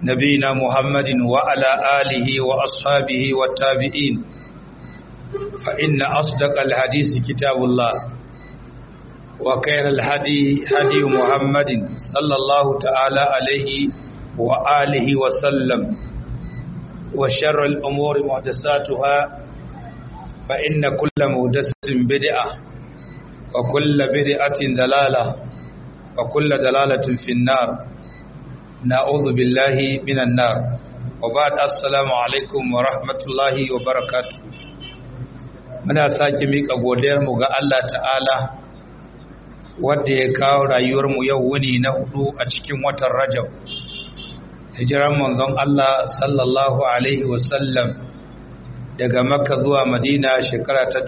نبينا محمد وعلى آله وأصحابه والتابعين فإن أصدق الحديث كتاب الله وخير الهدي هدي محمد صلى الله تعالى عليه وآله وسلم وشر الأمور محدثاتها فإن كل محدثة بدعة وكل بدعة دلالة وكل دلالة في النار نعوذ بالله من النار وبعد السلام عليكم ورحمة الله وبركاته muna sake miƙa godiyarmu ga Allah ta'ala wadda ya kawo rayuwarmu yau wuni na hudu a cikin watan rajab hijiran manzon Allah sallallahu alaihi wasallam daga makka zuwa madina shekara ta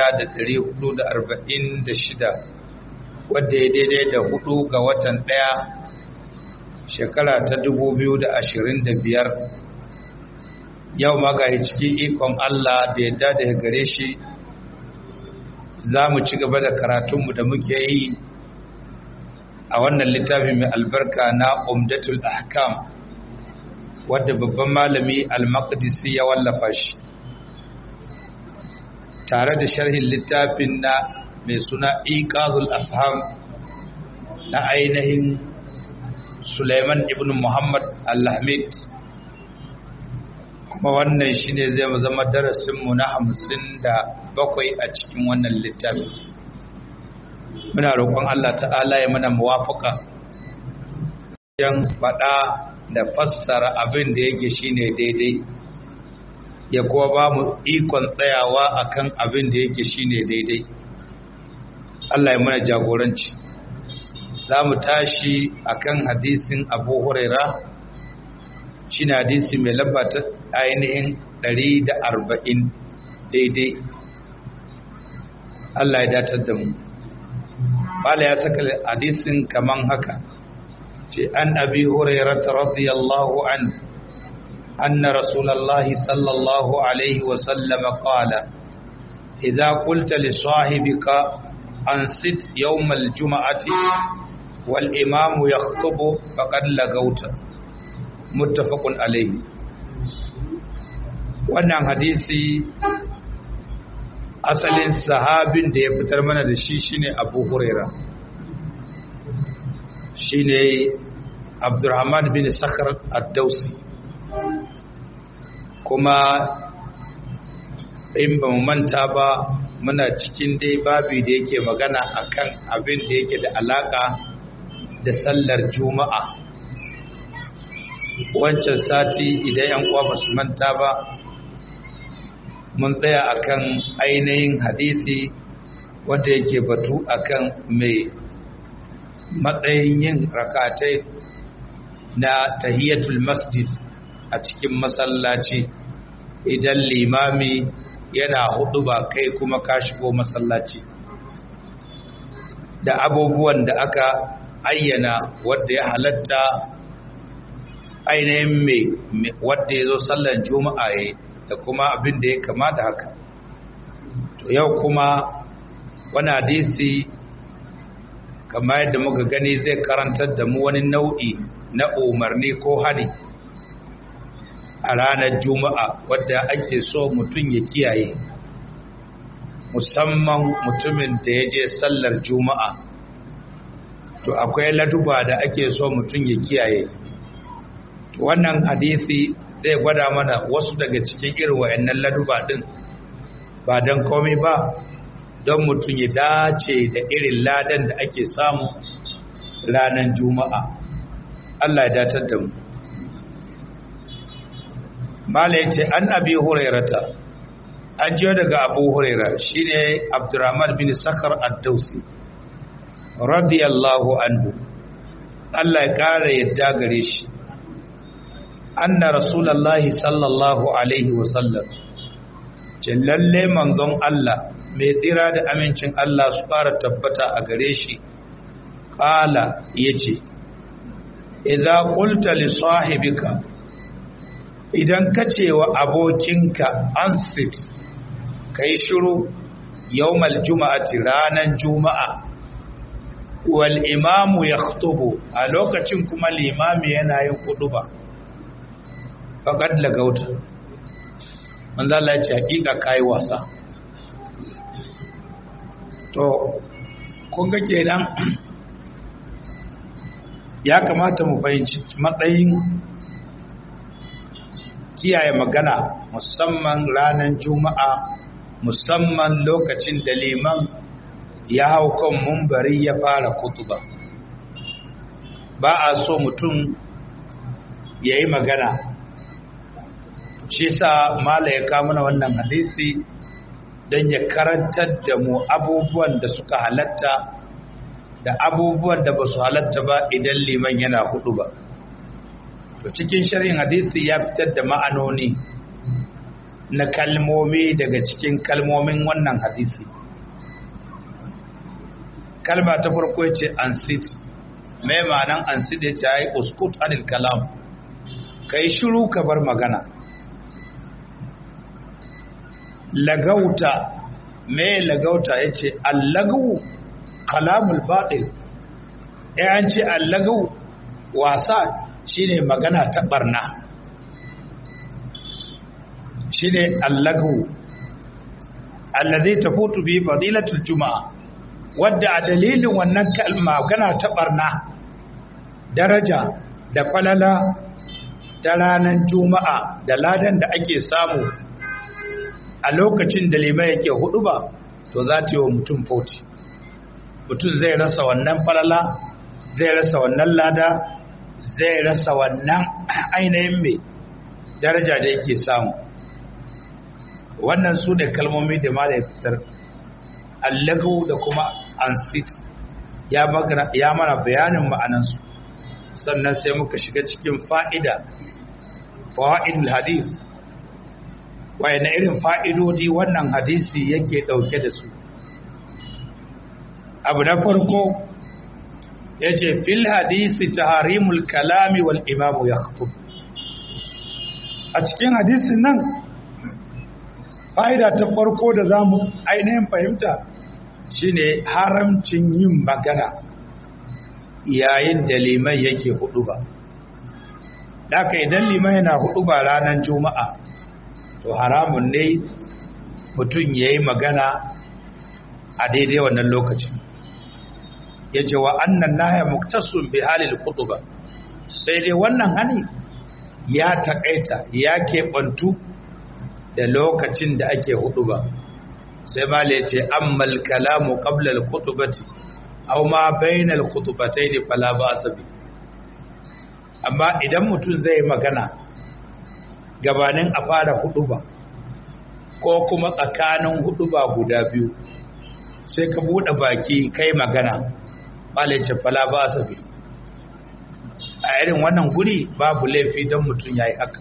1446 wadda ya daidai da hudu ga watan daya shekara ta 2025 yau magaye cikin ikon Allah da yadda da gare shi za mu ci gaba da karatunmu da muke yi a wannan littafi mai albarka na umdatul ahkam wadda babban malami al-maqdisi ya wallafa shi tare da sharhin littafin na mai suna iqazul afham na ainihin Suleiman ibn Muhammad al-Hamid kuma wannan shine zai zama darasinmu na hamsin da bakwai a cikin wannan littafi muna roƙon Allah ta'ala ya mana muwafaka yan faɗa da fassara abin da yake shine daidai ya kuwa ba mu ikon tsayawa akan abin da yake shine daidai Allah ya mana jagoranci za mu tashi akan hadisin abu huraira shi na hadisi mai labata ainihin 140 daidai Allah ya datar da mu bala ya saka hadisin kaman haka ce an abi huraira ta radiyallahu an anna rasulallahi sallallahu alaihi wasallama qala idza qulta li sahibika ansit yawmal juma'ati والإمام يخطب فقد لغوت متفق عليه wannan hadisi asalin sahabin da ya fitar mana da shi shine Abu Huraira shine Abdurrahman bin Sakhr ad-Dawsi kuma in ba mu manta ba muna cikin dai babi da yake magana akan abin da yake da alaka da sallar juma'a wancan sati idan yan uwa ba su manta ba mun tsaya akan ainihin hadisi wanda yake batu akan mai matsayin yin rakatai na tahiyatul masjid a cikin masallaci idan limami yana hudu ba kai kuma ka shigo masallaci da abubuwan da aka ayyana wadda ya halatta ainihin mai wadda ya zo sallar juma'a ya da kuma abin da ya kamata haka to yau kuma wani hadisi kamar yadda muka gani zai karantar da mu wani nau'i na umarni ko hari a ranar juma'a wadda ake so mutum ya kiyaye musamman mutumin da ya je sallar juma'a to akwai laduba da ake so mutum ya kiyaye wannan hadisi zai gwada mana wasu daga cikin irin wayannan laduba din ba don komai ba don mutum ya dace da irin ladan da ake samu ranar juma'a Allah ya datar da mu mala ya ce an abi hurairata an jiyo daga abu huraira shine abdurrahman bin sakar ad-dausi radiyallahu anhu Allah ya kara yadda gare shi anna rasulullahi sallallahu alaihi wasallam ce lalle manzon Allah mai tsira da amincin Allah su fara tabbata a gare shi qala yace idza qulta li sahibika idan kace wa abokinka ansit kai shiru yawmal juma'ati ranan juma'a wal imamu ya a lokacin kuma limami yana yin kuduba faqad lagauta manzo Allah ya ce hakika kai wasa to kun ga kenan ya kamata mu fahimci matsayin kiyaye magana musamman ranar juma'a musamman lokacin da liman ya hau kan mumbari ya fara kutuba ba a so mutum ya yi magana shi sa mala ya kamuna wannan hadisi don ya karantar da mu abubuwan da suka halatta da abubuwan da ba su halatta ba idan liman yana hudu ba to cikin sharhin hadisi ya fitar da ma'anoni na kalmomi daga cikin kalmomin wannan hadisi kalma ta farko ce ansit mai ma'anan ansit ya ce ai uskut anil kalam kai shiru ka bar magana lagauta mai lagauta ya ce allagawu kalamul baɗil an ce allagawu wasa shine magana ta barna shine allagawu allazi tafutu bi fadilatul juma'a wadda a dalilin wannan kalma magana ta barna daraja da falala ta ranar juma'a da ladan da ake samu a lokacin da limai yake hudu ba to za ta yi wa mutum fauti mutum zai rasa wannan falala zai rasa wannan lada zai rasa wannan ainihin mai daraja da yake samu wannan su ne kalmomi da ma da ya fitar allagawu da kuma ansit ya mana bayanin ma'anansu sannan sai muka shiga cikin fa'ida fa'idul hadith na irin fa'idodi wannan hadisi yake ɗauke da su abu na farko ya ce fil hadisi ta harimul kalami wal imamu ya a cikin hadisin nan fa'ida ta farko da za mu ainihin fahimta shine haramcin yin magana yayin da liman yake hudu ba Daka idan liman yana hudu ba ranar juma'a to haramun ne mutum ya yi magana a daidai wannan lokacin ya ce wa annan naya muktasun bi halil hudu ba sai dai wannan hani ya taƙaita ya keɓantu da lokacin da ake hudu ba sai ma le ce ammal kalamu qabla al-khutbati aw ma bayna al-khutbatayn fala ba'sa bi amma idan mutum zai magana gabanin a fara hudu ba ko kuma tsakanin hudu ba guda biyu sai ka bude baki kai magana mala ce fala ba'sa bi a irin wannan guri babu laifi don mutum yayi haka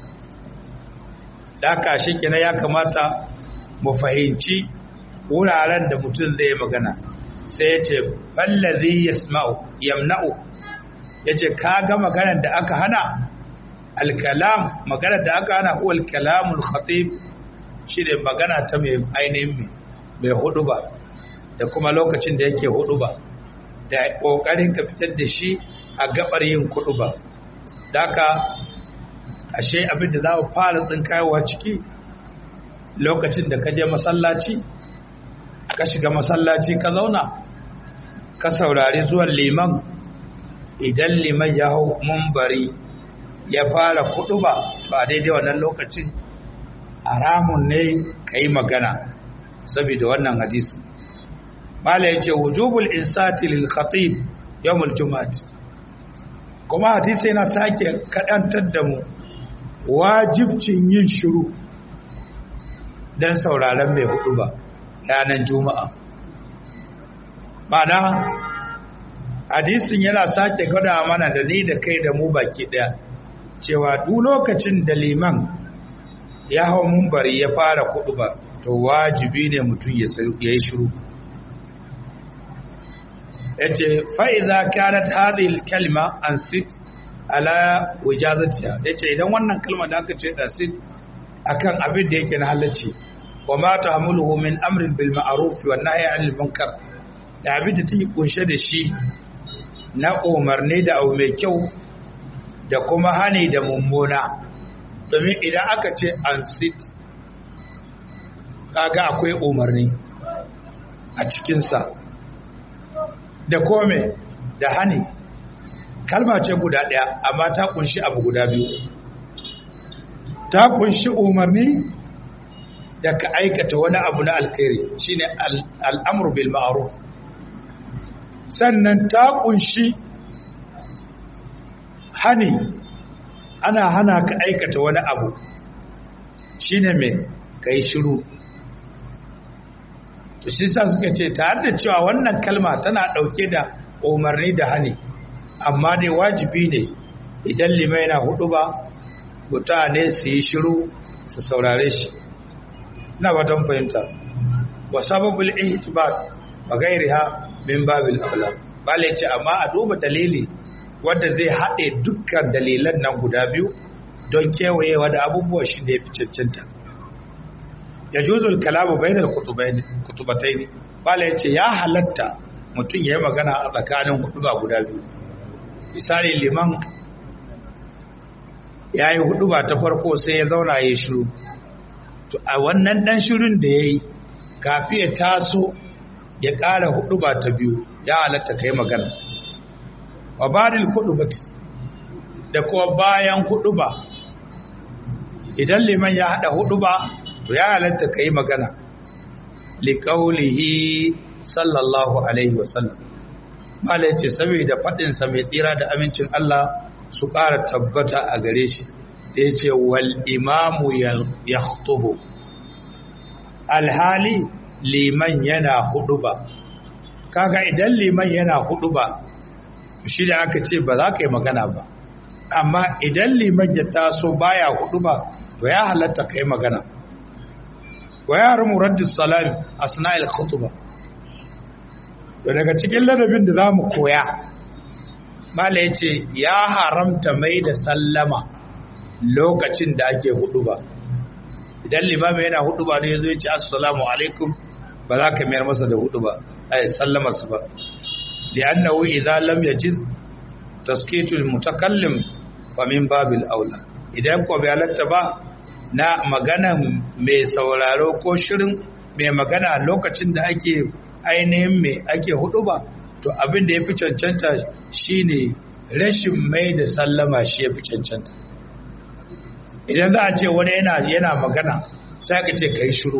da shi kina ya kamata mu fahimci wuraren da mutum zai magana sai ya ce fallazi yasma'u yamna'u ya ce ka ga maganar da aka hana alkalam maganar da aka hana huwa alkalamul khatib shi ne magana ta mai ainihin mai hudu ba da kuma lokacin da yake hudu ba da kokarin ka fitar da shi a gabar yin kudu ba daka ashe abin da za mu fara tsinkayowa ciki lokacin da ka je masallaci ka shiga masallaci ka zauna ka saurari zuwan liman idan liman ya hau mumbari ya fara kudu ba to a daidai wannan lokacin haramun ne ka yi magana saboda wannan hadisi mala ya ce wujubul insati lil khatib yawmul juma'at kuma hadisi yana sake kadantar da mu wajibcin yin shiru don sauraron mai hudu ba ranar juma'a mana hadisin yana sake gwada mana da ni da kai da mu baki daya cewa duk lokacin da liman ya hau mumbari ya fara hudu ba to wajibi ne mutum ya yi shiru ya ce fa'iza kyanat hadil kalma an sit ala wajazatiya ya ce idan wannan kalma da aka ce an sit akan abin da yake na halacci wa ma tahmuluhu min amrin bil ma'ruf wa nahyi 'anil munkar da abin da take kunshe da shi na umarni da abu mai kyau da kuma hani da mummuna domin idan aka ce an sit kaga akwai umarni a cikinsa da kome da hani kalma ce guda ɗaya amma ta kunshi abu guda biyu ta kunshi umarni da ka aikata wani abu na alkhairi shine al'amur bil ma'ruf sannan ta kunshi hani ana hana ka aikata wani abu shine mai kai shiru to shi sa suka ce tare da cewa wannan kalma tana ɗauke da umarni da hani amma dai wajibi ne idan limai na hudu ba mutane su yi shiru su saurare shi na batan fahimta wa sababul ihtibat wa gairiha min babil aula bale ce amma a duba dalili wanda zai haɗe dukkan dalilan nan guda biyu don kewayewa da abubuwa shi da ya fi cancanta ya juzul kalamu bainal kutubatai ne bala ya ce ya halatta mutum ya yi magana a tsakanin huduba guda biyu misali liman ya yi huduba ta farko sai ya zauna ya shiru to a wannan dan shirin da ya yi kafi ya taso ya ƙara huduba ta biyu ya halatta ka yi magana wa baril hudubati da kuma bayan huduba idan liman ya haɗa huduba to ya halatta ka yi magana liƙaulihi sallallahu alaihi wasallam mala ce saboda faɗinsa mai tsira da amincin Allah su ƙara tabbata a gare shi da ya ce wal imamu ya alhali liman yana hudu ba kaga idan liman yana hudu ba shi da aka ce ba za ka yi magana ba amma idan liman ya taso baya hudu ba to ya halatta ka yi magana wa yaran raddus salam asna'il khutba to daga cikin ladabin da zamu koya mala yace ya haramta mai da sallama lokacin da ake huduba idan limami yana huduba ne yazo yace assalamu alaikum ba za ka mayar masa da huduba ai sallama su ba li'annahu idza lam yajiz taskitul mutakallim fa min babil aula idan ko bai halatta ba na magana mai sauraro ko shirin mai magana lokacin da ake ainihin mai ake hudu ba to abin da ya fi cancanta shine rashin mai da sallama shi ya fi cancanta idan za a ce wani yana yana magana sai aka ce ka yi shiru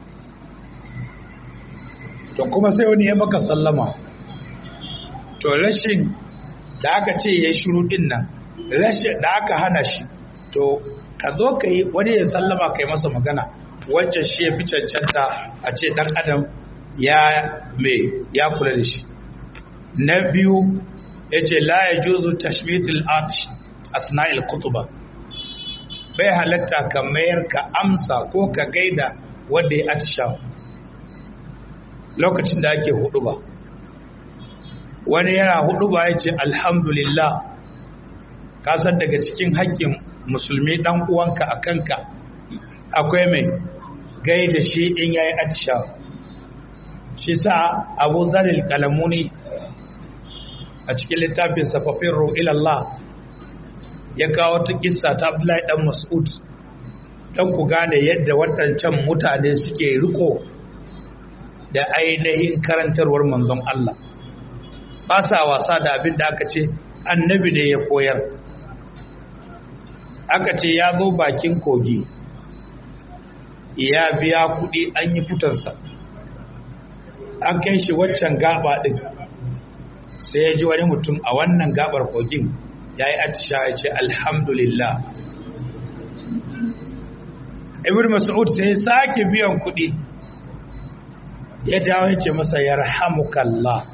to kuma sai wani ya maka sallama to rashin da aka ce ya yi shiru din nan rashin da aka hana shi to ka zo ka yi wani ya sallama ka yi masa magana wancan shi ya fi cancanta a ce ɗan adam ya mai ya kula da shi na biyu ya ce la ya juzu tashmitul arsh asna'il kutuba bai halatta ka mayar ka amsa ko ka gaida wanda ya atisha lokacin da ake hudu ba wani yana hudu ba ya ce alhamdulillah kasar daga cikin haƙƙin musulmi ɗan uwanka a kanka akwai mai gai da shi in yayi atisha shi sa abu zalil kalamuni a cikin littafin safafin ilallah ya kawo ta kissa ta abdullahi dan mas'ud dan ku gane yadda waɗancan mutane suke riko da ainihin karantarwar manzon Allah ba sa wasa da abin da aka ce annabi ne ya koyar aka ce ya zo bakin kogi ya biya kuɗi an yi fitarsa an kai shi waccan gaba ɗin sai ya ji wani mutum a wannan gabar kogin ya yi atisha ya ce alhamdulillah ibn mas'ud sai ya sake biyan kuɗi ya dawo ya ce masa ya rahamukallah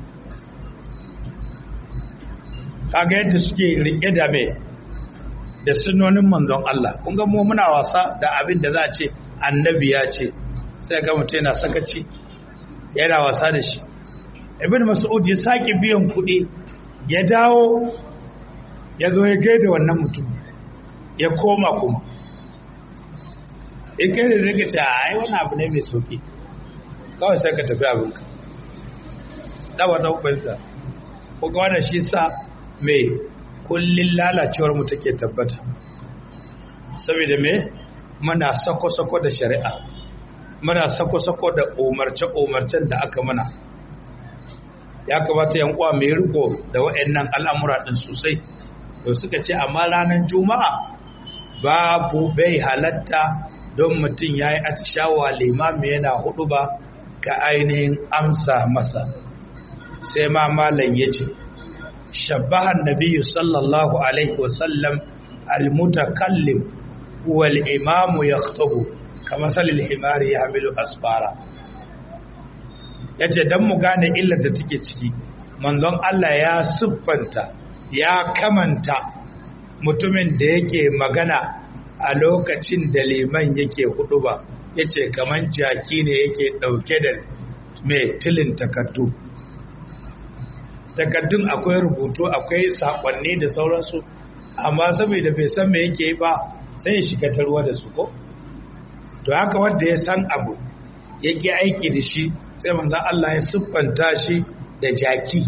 kaga yadda suke rike da mai da sunonin manzon Allah kun ga mu muna wasa da abin da za a ce annabi ya ce sai ga mutum yana sakaci yana wasa da shi ibn mas'ud ya sake biyan kuɗi ya dawo ya zo ya gaida wannan mutum ya koma kuma in kai da zai ce ai wannan abu ne mai sauki kawai sai ka tafi abinka da wata hukunsa ko ga wannan shi sa mai kullun lalacewar mu take tabbata saboda me muna sako-sako da shari'a muna sako-sako da umarce-umarcen da aka mana ya kamata yan uwa mai riko da waɗannan al'amura ɗin sosai to suka ce amma ranar juma'a babu bai halatta don mutum ya yi atishawa limami yana hudu ba ka ainihin amsa masa sai ma malam ya ce shabbahan nabiyu sallallahu alaihi wasallam almutakallim wal imamu ya kama salil himari ya hamilu asfara ya ce don mu gane illar da take ciki manzon Allah ya siffanta ya kamanta mutumin da yake magana a lokacin da liman yake hudu ba ya ce kamar jaki ne yake ɗauke da mai tilin takardu takardun akwai rubutu akwai saƙonni da sauransu amma saboda bai san me yake ba sai ya shiga ta ruwa da su ko to haka wanda ya san abu yake aiki da shi sai manzan Allah ya siffanta shi da jaki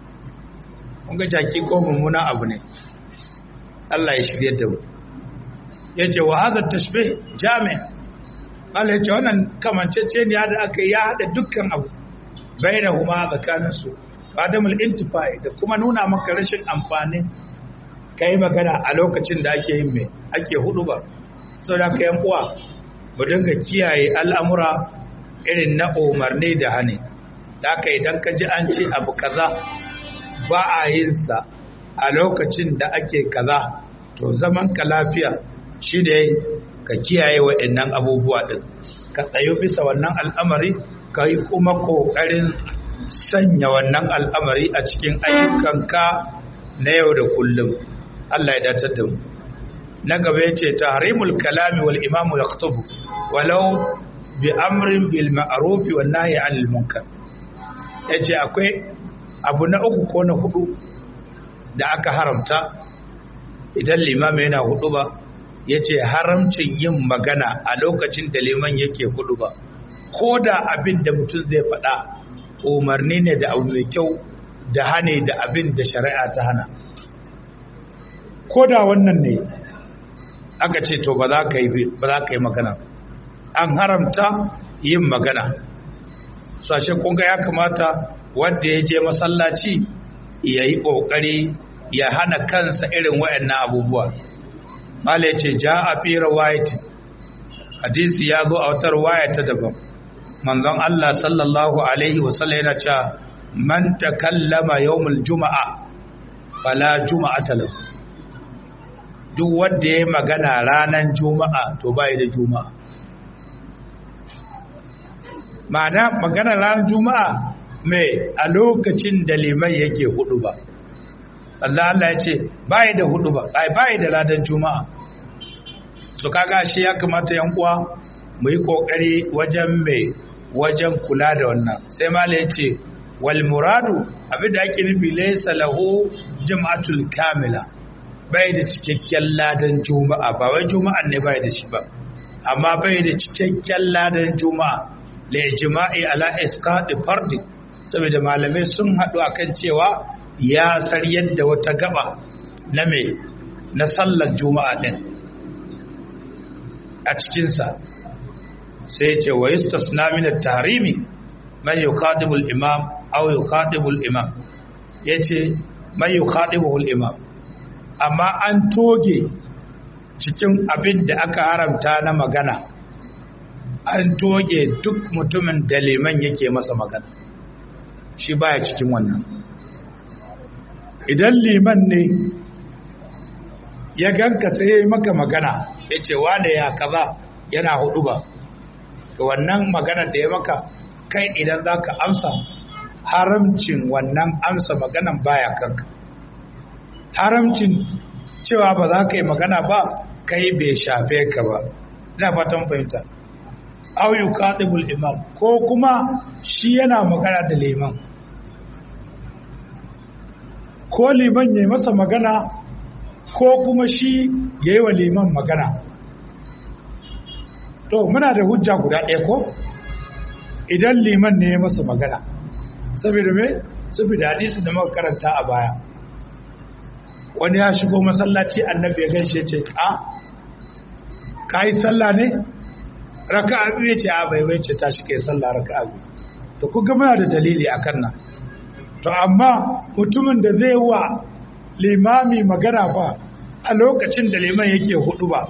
ga jaki ko mummuna abu ne Allah ya shirye da mu ya ce wa hadha tashbih jami Allah ya ce wannan kamancece ne da aka ya hada dukkan abu bainahuma tsakanin su adamul intifai da kuma nuna maka rashin amfani kai magana a lokacin da ake yin me ake hudu ba saboda ka yan uwa mu dinga kiyaye al'amura irin na umarni da hane da aka idan ka ji an ce abu kaza ba a yin sa a lokacin da ake kaza to zaman ka lafiya shi ne ka kiyaye waɗannan abubuwa ɗin ka tsayo bisa wannan al'amari ka yi kuma ƙoƙarin sanya wannan al'amari a cikin ayyukanka na yau da kullum Allah ya datar da mu na gaba ya ce tahrimul kalami wal imamu ya walau bi amrin bil ma'arufi wa nahyi anil munkar yace akwai abu na uku ko na hudu da aka haramta idan limami yana hudu ba yace haramcin yin magana a lokacin da liman yake hudu ba ko da abin da mutum zai faɗa umarni ne da abu mai kyau da hane da abin da shari'a ta hana ko da wannan ne aka ce to ba za ka yi magana an haramta yin magana sashe kunga ya kamata wanda ya je masallaci ya yi ƙoƙari ya hana kansa irin waɗannan abubuwa mala ya ce ja a fi rawayati hadisi ya zo a wata rawaya ta daban manzon Allah sallallahu alaihi wasallam yana cewa man takallama yawmul juma'a fala juma'ata lahu duk wanda ya magana ranar juma'a to bai da juma'a ma'ana magana ranar juma'a mai a lokacin da liman yake hudu ba Allah Allah ya ce bai da hudu ba ai bai da ladan juma'a su kaga shi ya kamata yan uwa mu yi kokari wajen mai wajen kula da wannan sai mala ya ce wal muradu abinda ake nufi laysa lahu jama'atul kamila bai da cikakken ladan juma'a ba wai juma'an ne bai da shi ba amma bai da cikakken ladan juma'a la ijma'i ala isqati fardi saboda malamai sun haɗu akan cewa ya sar yadda wata gaba na me na sallar juma'a din a cikinsa sai ce wa yustasna min at-tahrimi man yukhadibu al-imam aw yukhadibu al-imam yace man yukhadibu al-imam amma an toge cikin abin da aka haramta na magana an toge duk mutumin da liman yake masa magana shi baya cikin wannan idan liman ne ya ganka sai maka magana ya ce wane ya kaza yana hudu ba ga wannan magana da ya maka kai idan za ka amsa haramcin wannan amsa maganan baya kanka haramcin cewa ba za ka yi magana ba kai bai shafe ka ba ina fatan fahimta au yuqatibul imam ko kuma shi yana magana da liman ko liman yayi masa magana ko kuma shi yayi wa liman magana to muna da hujja guda ɗaya ko idan liman ne ya masa magana saboda me saboda hadisi da muka karanta a baya wani ya shigo masallaci annabi ya gaishe ce a ka yi sallah ne raka'a biyu ya ce a bai bai ce tashi kai sallah raka'a biyu to ku ga muna da dalili akan nan to amma mutumin da zai wa limami magana ba a lokacin da liman yake hudu ba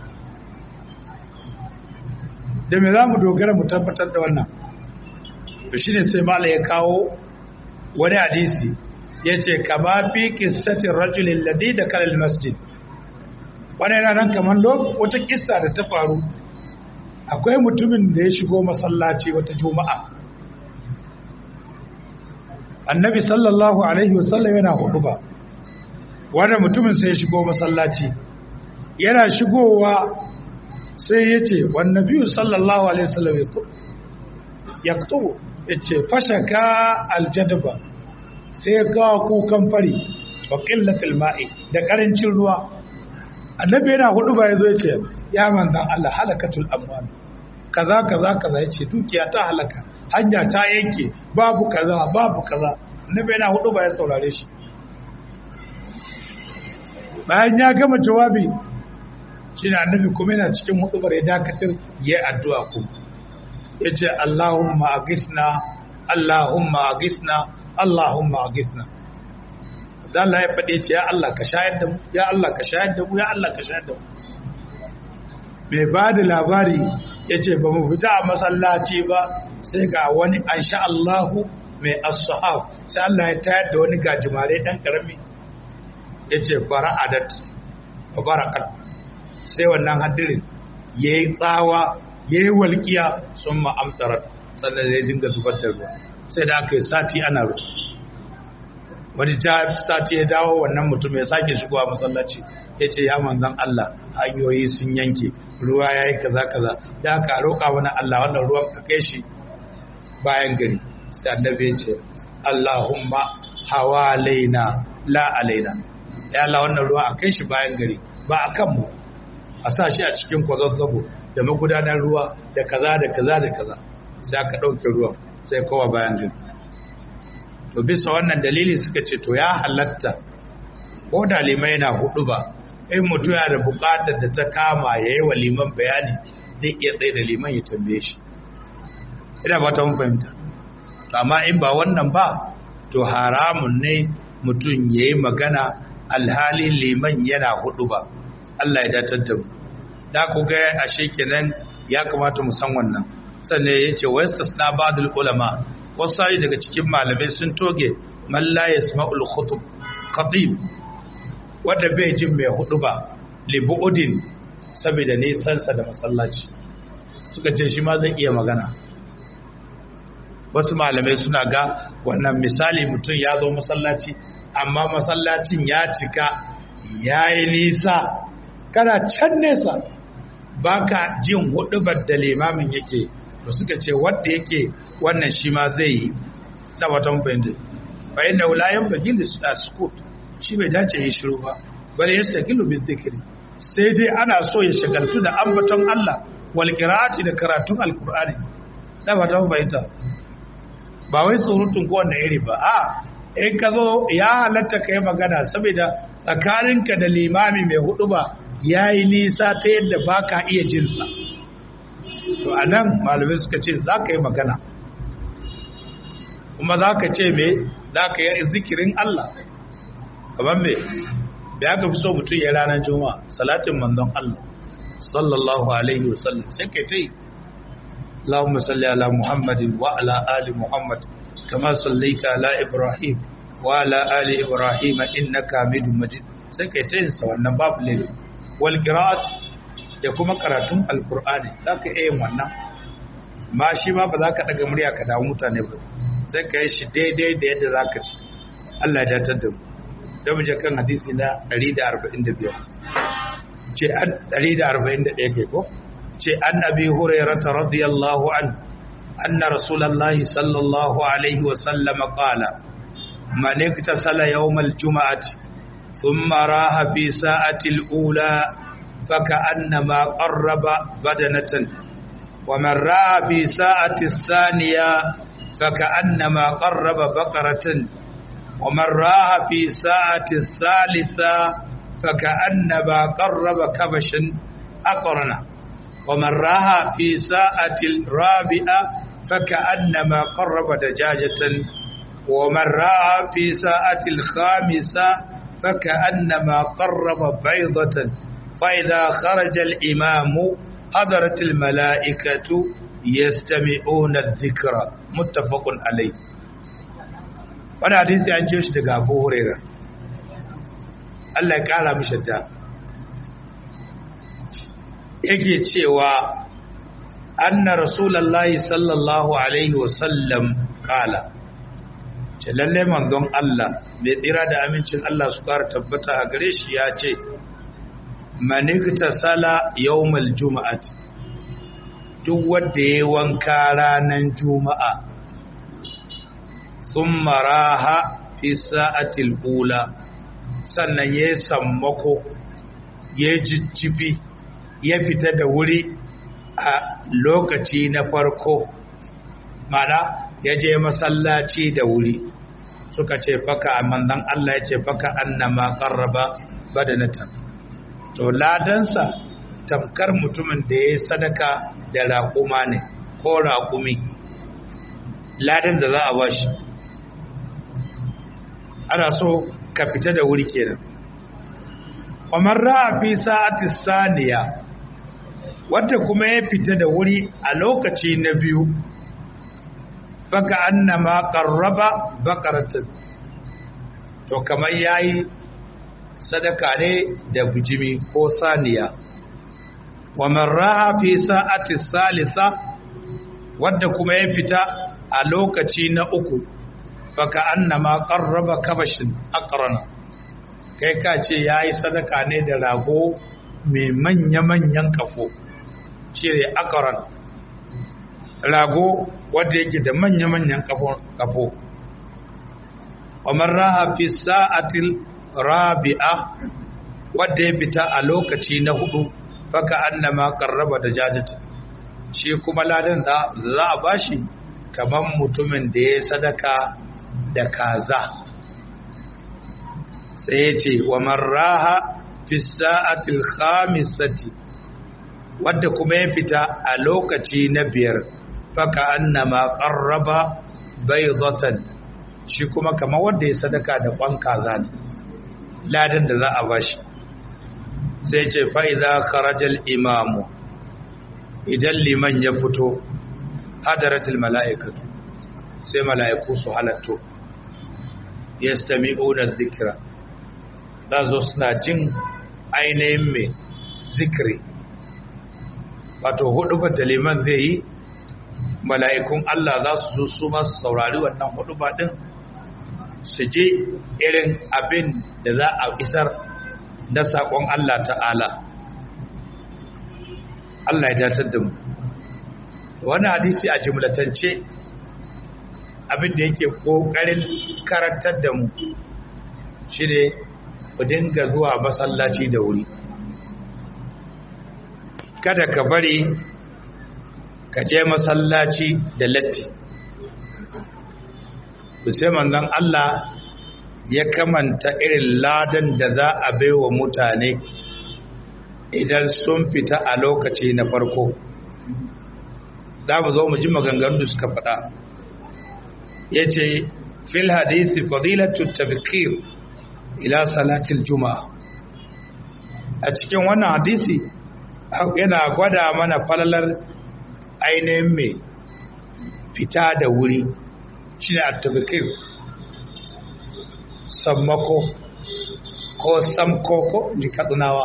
da me za mu dogara mu tabbatar da wannan to shi ne sai mala ya kawo wani hadisi ya ce kama fi kissatin rajulin ladi da kalal masjid wani yana nan kamar wata kissa da ta faru akwai mutumin da ya shigo masallaci wata juma'a annabi sallallahu alaihi wasallam yana hudu ba wanda mutumin sai ya shigo masallaci yana shigowa sai ya ce wannan biyu sallallahu alaihi wasallam ya kutubu ya ce fashaka aljadaba sai ya kawo kukan fari wa ƙillatul ma'i da ƙarancin ruwa annabi yana hudu ba ya zo ya ce ya manzan Allah halakatul amwal kaza kaza kaza ya ce dukiya ta halaka hanya ta yanke babu kaza babu kaza annabi yana hudu ba ya saurare shi bayan ya gama jawabi shi ne annabi kuma yana cikin hudubar ya dakatar ya yi addu'a ku ya ce Allahumma agisna Allahumma agisna Allahumma agisna da Allah ya faɗe ce ya Allah ka shayar da mu ya Allah ka shayar da mu ya Allah ka shayar da mu mai ba da labari ya ce ba mu fita a masallaci ba sai ga wani an sha Allahu mai as-sahab sai Allah ya tayar da wani gajimare dan karami ya ce fara'adat wa barakat sai wannan hadirin ya yi tsawa ya yi walƙiya sun ma'amtarar sannan ya dinga zubar da ruwa sai da aka yi sati ana ruwa wani sati ya dawo wannan mutum ya sake shigowa masallaci ya ce ya manzan Allah hanyoyi sun yanke ruwa ya yi kaza kaza ya ka roƙa wani Allah wannan ruwan ka kai shi bayan gari sai annabi ya ce Allahumma hawalaina la alaina ya Allah wannan ruwa a kai shi bayan gari ba a kanmu a sa shi a cikin kwazazzabo da magudanar ruwa da kaza da kaza da kaza sai aka ɗauke ruwan sai kowa bayan gari to bisa wannan dalili suka ce to ya halatta ko da limai na hudu ba in mutum yana da buƙatar da ta kama ya yi wa liman bayani zai iya tsaye da liman ya tambaye shi ina ba ta mun fahimta amma in ba wannan ba to haramun ne mutum ya yi magana alhali liman yana hudu ba Allah ya datar da mu da ku ga ashe kenan ya kamata mu san wannan sannan ya ce wa yastasna ba'dul ulama wasu daga cikin malamai sun toge man la yasma'ul khutub khatib wanda bai jin mai hudu ba li bu'udin saboda nisan sa da masallaci suka ce shi ma zai iya magana wasu malamai suna ga wannan misali mutum ya zo masallaci amma masallacin ya cika ya yi nisa kana can nesa ba ka jin hudubar da limamin yake da suka ce wadda yake wannan shi ma zai yi na watan fahimta bayan da wulayen bagin da sukut shi bai dace yi shiru ba bale ya sakilu bin zikiri sai dai ana so ya shagaltu da ambaton Allah wal qira'ati da karatun alqur'ani na watan fahimta ba wai surutun ko wanda iri ba a in ka zo ya halatta ka yi magana saboda tsakaninka da limami mai hudu ba ya yi nisa ta yadda ba ka iya jinsa to a nan malamai suka ce za ka yi magana kuma za ka ce me za ka yi zikirin Allah kamar me da ya fi so mutum ya ranar juma'a salatin manzon Allah sallallahu alaihi wasallam sai ka ta yi اللهم صل على محمد وعلى آل محمد كما صليت على إبراهيم وعلى آل إبراهيم إنك حميد مجيد sai kai ta yin sa wannan babu laifi wal qira'at da kuma karatun alqur'ani zaka iya yin wannan ma shi ma ba za ka daga murya ka dawo mutane ba sai ka yi shi daidai da yadda zaka ci Allah ya datar da mu da mu je kan hadisi na 145 ce 141 ke ko ce an abi hurairata radiyallahu an anna rasulullahi sallallahu alaihi wa sallam qala man iktasala yawm al-jum'ati thumma raha fi sa'ati al-ula faka'annama qarraba badanatan wa man raha fi sa'ati ath-thaniya faka'annama qarraba baqaratan wa man raha fi sa'ati ath-thalitha faka'annama qarraba kabashan aqrana wa man raha fi sa'atil rabi'a فكأنما قرب دجاجة ومن رأى في ساعة الخامسة فكأنما قرب بيضة فإذا خرج الإمام حضرت الملائكة يستمعون الذكر متفق عليه wani hadisi an ce shi daga abu huraira Allah ya kara mishi da yake cewa anna rasulallahi sallallahu alaihi wasallam kala ce lalle manzon Allah mai tsira da amincin Allah su kara tabbata a gare shi ya ce manigta sala yawmal juma'at duk wanda ya wanka ranar juma'a sun maraha fi sa'atil ula sannan ya sammako ya jijjifi ya fita da wuri a lokaci na farko mana ya je masallaci da wuri suka ce faka a manzan Allah ya ce faka annama qarraba badanatan to ladansa tamkar mutumin da ya sadaka da raƙuma ne ko raƙumi ladan da za a bashi ana so ka fita da wuri kenan kamar ra'a fi sa'ati saniya wanda kuma ya fita da wuri a lokaci na biyu faka annama qarraba baqaratan to kamar yayi sadaka ne da bijimi ko saniya wa man raha fi sa'ati salisa wanda kuma ya fita a lokaci na uku faka annama qarraba kabashin aqrana kai ka ce yayi sadaka ne da rago mai manya-manyan kafo cire aqran rago wanda yake da manya-manyan kafo wa man raha fi sa'atil rabi'a wadda ya fita a lokaci na hudu faka annama qarraba da jajata shi kuma ladan da za a bashi kaman mutumin da ya sadaka da kaza sai ya ce wa marraha fi sa'atil khamisati wadda kuma ya fita a lokaci na biyar faka annama qarraba baydatan shi kuma kamar wanda ya sadaka da kwan kaza ne ladan da za a bashi sai ce fa'iza kharajal imamu idan liman ya fito hadaratul mala'ikatu sai mala'iku su halatto ya stami da zikira za zo suna jin ainihin mai zikiri wato hudu da liman zai yi mala'ikun Allah za su zo su masu saurari wannan hudu din su je irin abin da za a isar na saƙon Allah ta'ala Allah ya datar da mu wani hadisi a jimlatance abin da yake ƙoƙarin karantar da mu shi ne ku dinga zuwa masallaci da wuri kada ka bari ka je masallaci da latti sai manzon Allah ya kamanta irin ladan da za a baiwa mutane idan sun fita a lokaci na farko za mu zo mu ji maganganu da suka faɗa ya ce fil hadisi fadilatu tabkir ila salatil juma'a a cikin wannan hadisi yana gwada mana falalar ainihin mai fita da wuri shi ne a tabkir sammako ko samko ko jikadunawa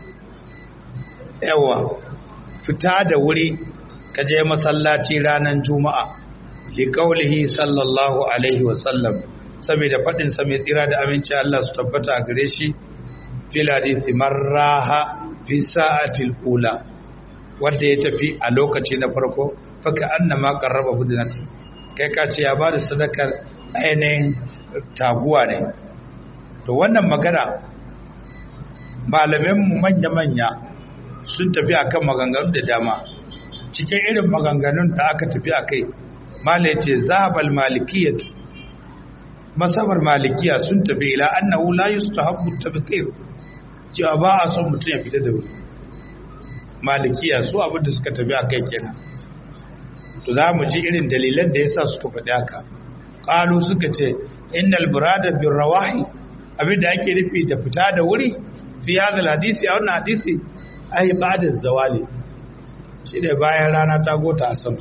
yawa fita da wuri ka je masallaci ranar juma'a liƙaulihi sallallahu alaihi wasallam saboda faɗin sa mai tsira da aminci Allah su tabbata a gare shi fil hadithi marraha fi sa'atil ula wanda ya tafi a lokaci na farko faka annama qarraba budnati kai ka ce ya bada sadakar ainihin taguwa ne to wannan magana malaminmu manya-manya sun tafi akan maganganu da dama cikin irin maganganun da aka tafi a kai malai ce zahabal malikiyat masabar malikiya sun tafi ila annahu la yustahabbu tabqir cewa ba a son mutum ya fita da wuri malikiya su abin da suka tafi a kai kenan to za mu ji irin dalilan da yasa suka faɗi haka qalu suka ce innal burada bir rawahi abin da ake nufi da fita da wuri fi hadal hadisi a wannan hadisi ai ba'da zawali shi ne bayan rana ta gota a sama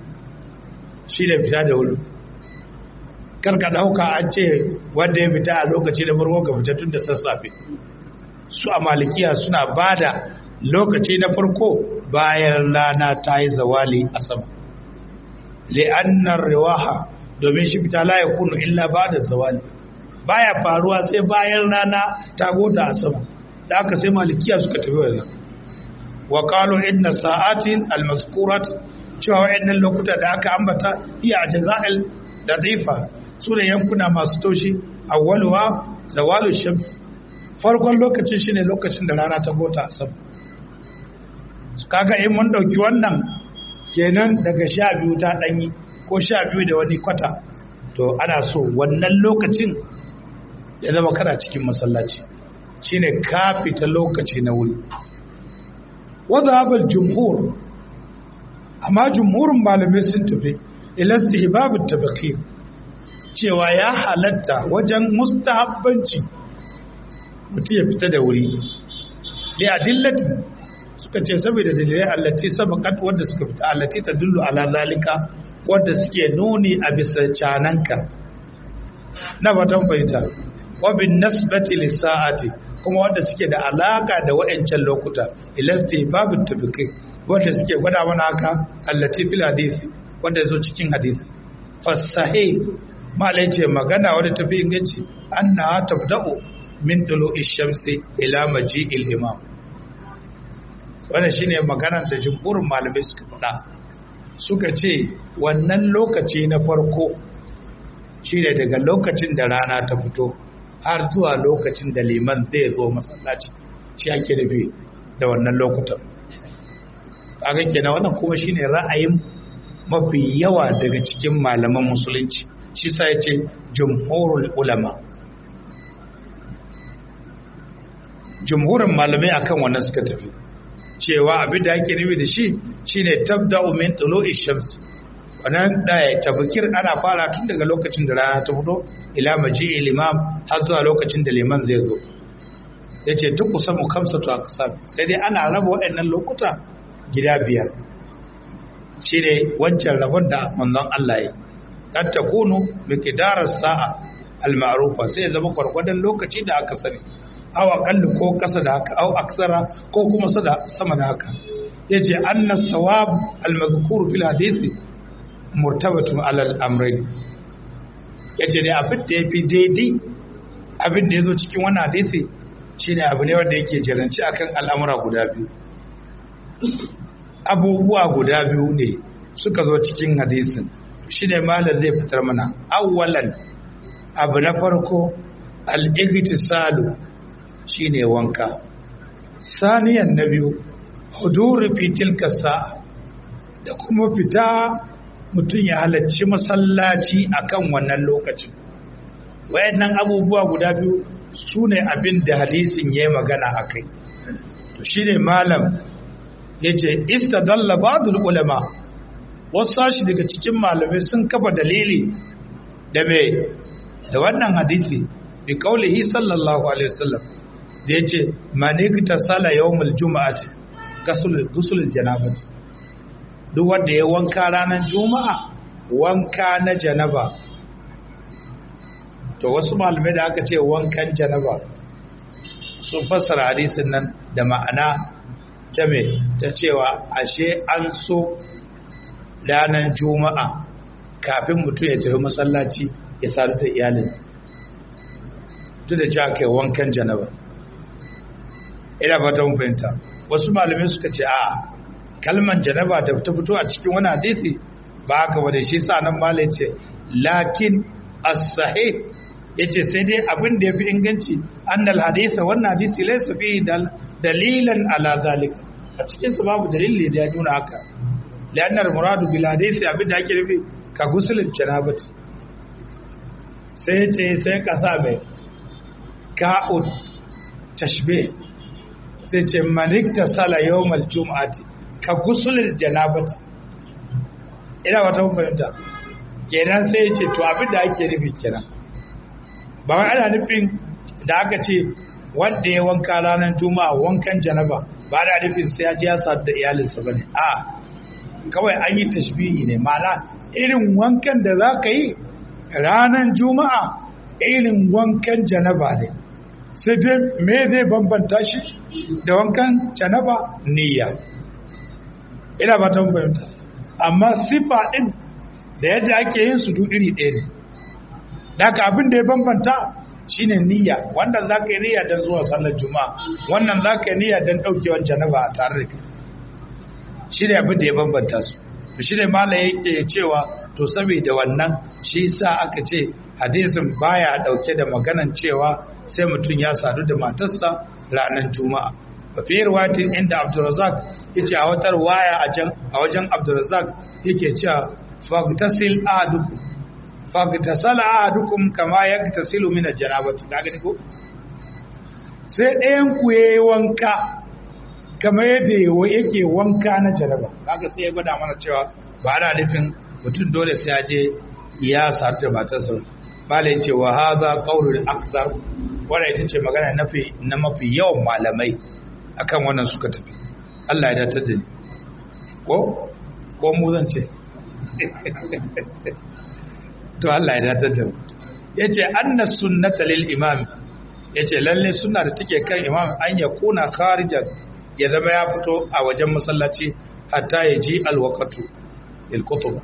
shi ne fita da wuri karka dauka an ce wanda ya fita a lokaci da farko ga fita tun da sassafe su a malikiya suna bada lokaci na farko bayan rana ta yi zawali a sama li'annar riwaha domin shi fita la yakunu illa ba'da zawali baya faruwa sai bayan rana ta gota a sama da aka sai malikiya suka tafi wannan wa qalu inna sa'atin al-mazkurat cewa wayannan lokuta da aka ambata iya jazail latifa sune yankuna masu taushi awwaluha zawalu shams farkon lokacin shine lokacin da rana ta gota a sama kaga in mun dauki wannan kenan daga sha biyu ta danyi ko sha biyu da wani kwata to ana so wannan lokacin ya zama kana cikin masallaci shine ka fita lokaci na wuri wadda haɓar jumhur amma jumhurin malamai sun tafi ilasti hibabin tabaki cewa ya halatta wajen mustahabbanci mutum ya fita da wuri da adillatin suka ce saboda dalilai allati sabakat wadda suka fita allati ta dullu ala zalika wadda suke nuni a bisa cananka na fatan fahimta wabin nasbati lissa'ati kuma wanda suke da alaka da wa'ancan lokuta ilasti babu tabiqi wanda suke gwada mana haka allati fil hadisi wanda yazo cikin hadisi fasahi malai ce magana wadda tafi inganci anna tabda'u min tulu'i shamsi ila maji'il imam wannan shine maganar da jumhurin malamai suka faɗa suka ce wannan lokaci na farko shine daga lokacin da rana ta fito har zuwa lokacin da liman zai zo masallaci shi ake nufi da wannan lokutan kaga kenan wannan kuma shine ra'ayin mafi yawa daga cikin malaman musulunci shi sa yace jumhurul ulama jumhurin malamai akan wannan suka tafi cewa abin da ake nufi da shi shine tabda'u min tulu'i shams wannan da tabkir ana fara tun daga lokacin da rana ta fito ila maji'il imam har zuwa lokacin da liman zai zo yace duk kusan kamsatu aqsam sai dai ana raba waɗannan lokuta gida biyar shine wancan rabon da manzon Allah ya kad takunu miqdaras sa'a al-ma'rufa sai zama kwarkwadan lokaci da aka sani aw aqallu ko kasa da haka aw aksara ko kuma sama da haka yace anna sawab al-madhkur fil hadisi murtabatun alal amrayn yace dai abin da yafi daidai abin da yazo cikin wannan hadisi shine abu ne wanda yake jiranci akan al'amura guda biyu abubuwa guda biyu ne suka zo cikin hadisin shine malam zai fitar mana awwalan abu na farko al-igtisalu shine wanka saniyan na biyu huduru fi tilka sa'a da kuma fita mutum ya halarci masallaci akan wannan lokacin wayannan abubuwa guda biyu su ne abin da hadisin ya yi magana a kai to shi ne malam ya ce istadalla ba'dul ulama wasu sashi daga cikin malamai sun kafa dalili da me da wannan hadisi bi kaulihi sallallahu alaihi wasallam da ya ce manikta sala yawmul juma'ati gusul janabati duk wanda ya wanka ranar juma'a wanka na janaba to wasu malamai da aka ce wankan janaba sun fassara hadisin nan da ma'ana ta me ta cewa ashe an so ranar juma'a kafin mutum ya tafi masallaci ya sadu da iyalinsa duk da cewa kai wankan janaba ina fata mun fahimta wasu malamai suka ce a kalman janaba da ta fito a cikin wani hadisi ba haka ba da shi sa nan malai ce lakin as-sahih yace sai dai abin da yafi inganci annal hadisa wannan hadisi laysa fihi dalilan ala zalika a cikin sa babu dalili da ya nuna haka lianna muradu bil hadisi abin da ake nufi ka gusulul janabati sai ce sai ka sa mai ka'ud tashbih sai ce manikta sala yawmal jum'ati ka gusulil janabati ina wata fahimta kenan sai ya ce to abin da ake nufi kenan ba wai ana nufin da aka ce wanda ya wanka ranar juma'a wankan janaba ba da nufin sai ya ji ya sadu da iyalinsa ba ne a kawai an yi tashbihi ne ma'ana irin wankan da za ka yi ranar juma'a irin wankan janaba ne sai dai me zai bambanta shi da wankan janaba niyya ina ba ta fahimta amma sifa ɗin da yadda ake yin su duk iri ɗaya ne daga abin da ya bambanta shine niyya wannan za ka yi niyya don zuwa sallar juma'a wannan za ka yi niyya don ɗaukewar janaba a tare da kai shi ne abin da ya bambanta su shi ne mala yake cewa to saboda wannan shi sa aka ce hadisin baya ɗauke da maganan cewa sai mutum ya sadu da matarsa ranar juma'a a fiye ruwatin inda abdulrazak yace a wata waya a wajen abdulrazak yake cewa fagtasil ahadukum fagtasala ahadukum kama yaktasilu min aljanabati ka gani ko sai ɗayan ku yayi wanka kamar yadda yake wanka na janaba kaga sai ya gwada mana cewa ba ana nufin mutum dole sai ya je ya sadu da matarsa bala yace wa hadha qawlul akthar wannan ita ce magana nafi na mafi yawan malamai akan wannan suka tafi Allah ya datar da ni ko ko mu zan ce to Allah ya datar da mu yace anna sunnata lil imam yace lalle sunna da take kan imam an ya kuna kharijan ya zama ya fito a wajen masallaci hatta ya ji alwaqatu il kutuba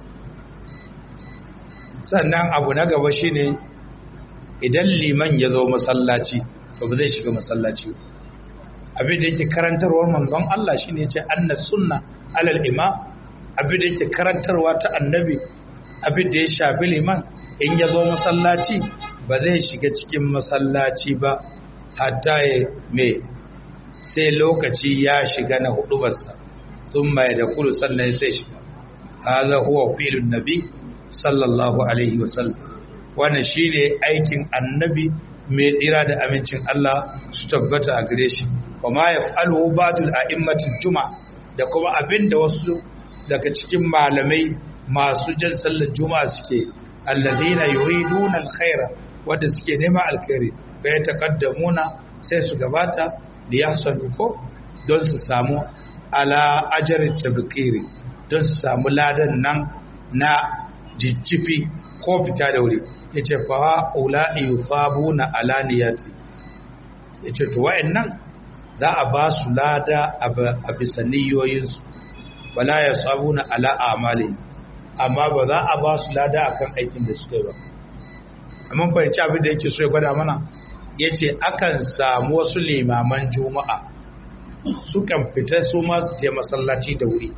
sannan abu na gaba shine idan liman ya zo masallaci to ba zai shiga masallaci abin da yake karantarwar manzon Allah shine yace anna sunna alal imam abin da yake karantarwa ta annabi abin da ya shafi liman in ya zo masallaci ba zai shiga cikin masallaci ba hatta ya me sai lokaci ya shiga na hudubarsa sun mai da kulu sannan sai shiga haza huwa filin nabi sallallahu alaihi wasallam wannan shine aikin annabi mai tsira da amincin Allah su tabbata a gare shi wa ma yaf'aluhu ba'dul a'immatul juma'a da kuma abinda wasu daga cikin malamai masu jan sallar juma'a suke alladhina yuriduna alkhaira wanda suke nema alkhairi fa yataqaddamuna sai su gabata da yahsanu ko don su samu ala ajri tabkiri don su samu ladan nan na jijjifi ko fita da wuri yace fa ula'i yufabuna ala niyati yace to wa'annan za a ba su lada a bisa niyoyinsu wala ya sabuna ala amali amma ba za a ba su lada akan aikin da suka yi ba amma fahimci abin da yake so ya gwada mana ya ce akan samu wasu limaman juma'a sukan fita su masu je masallaci da wuri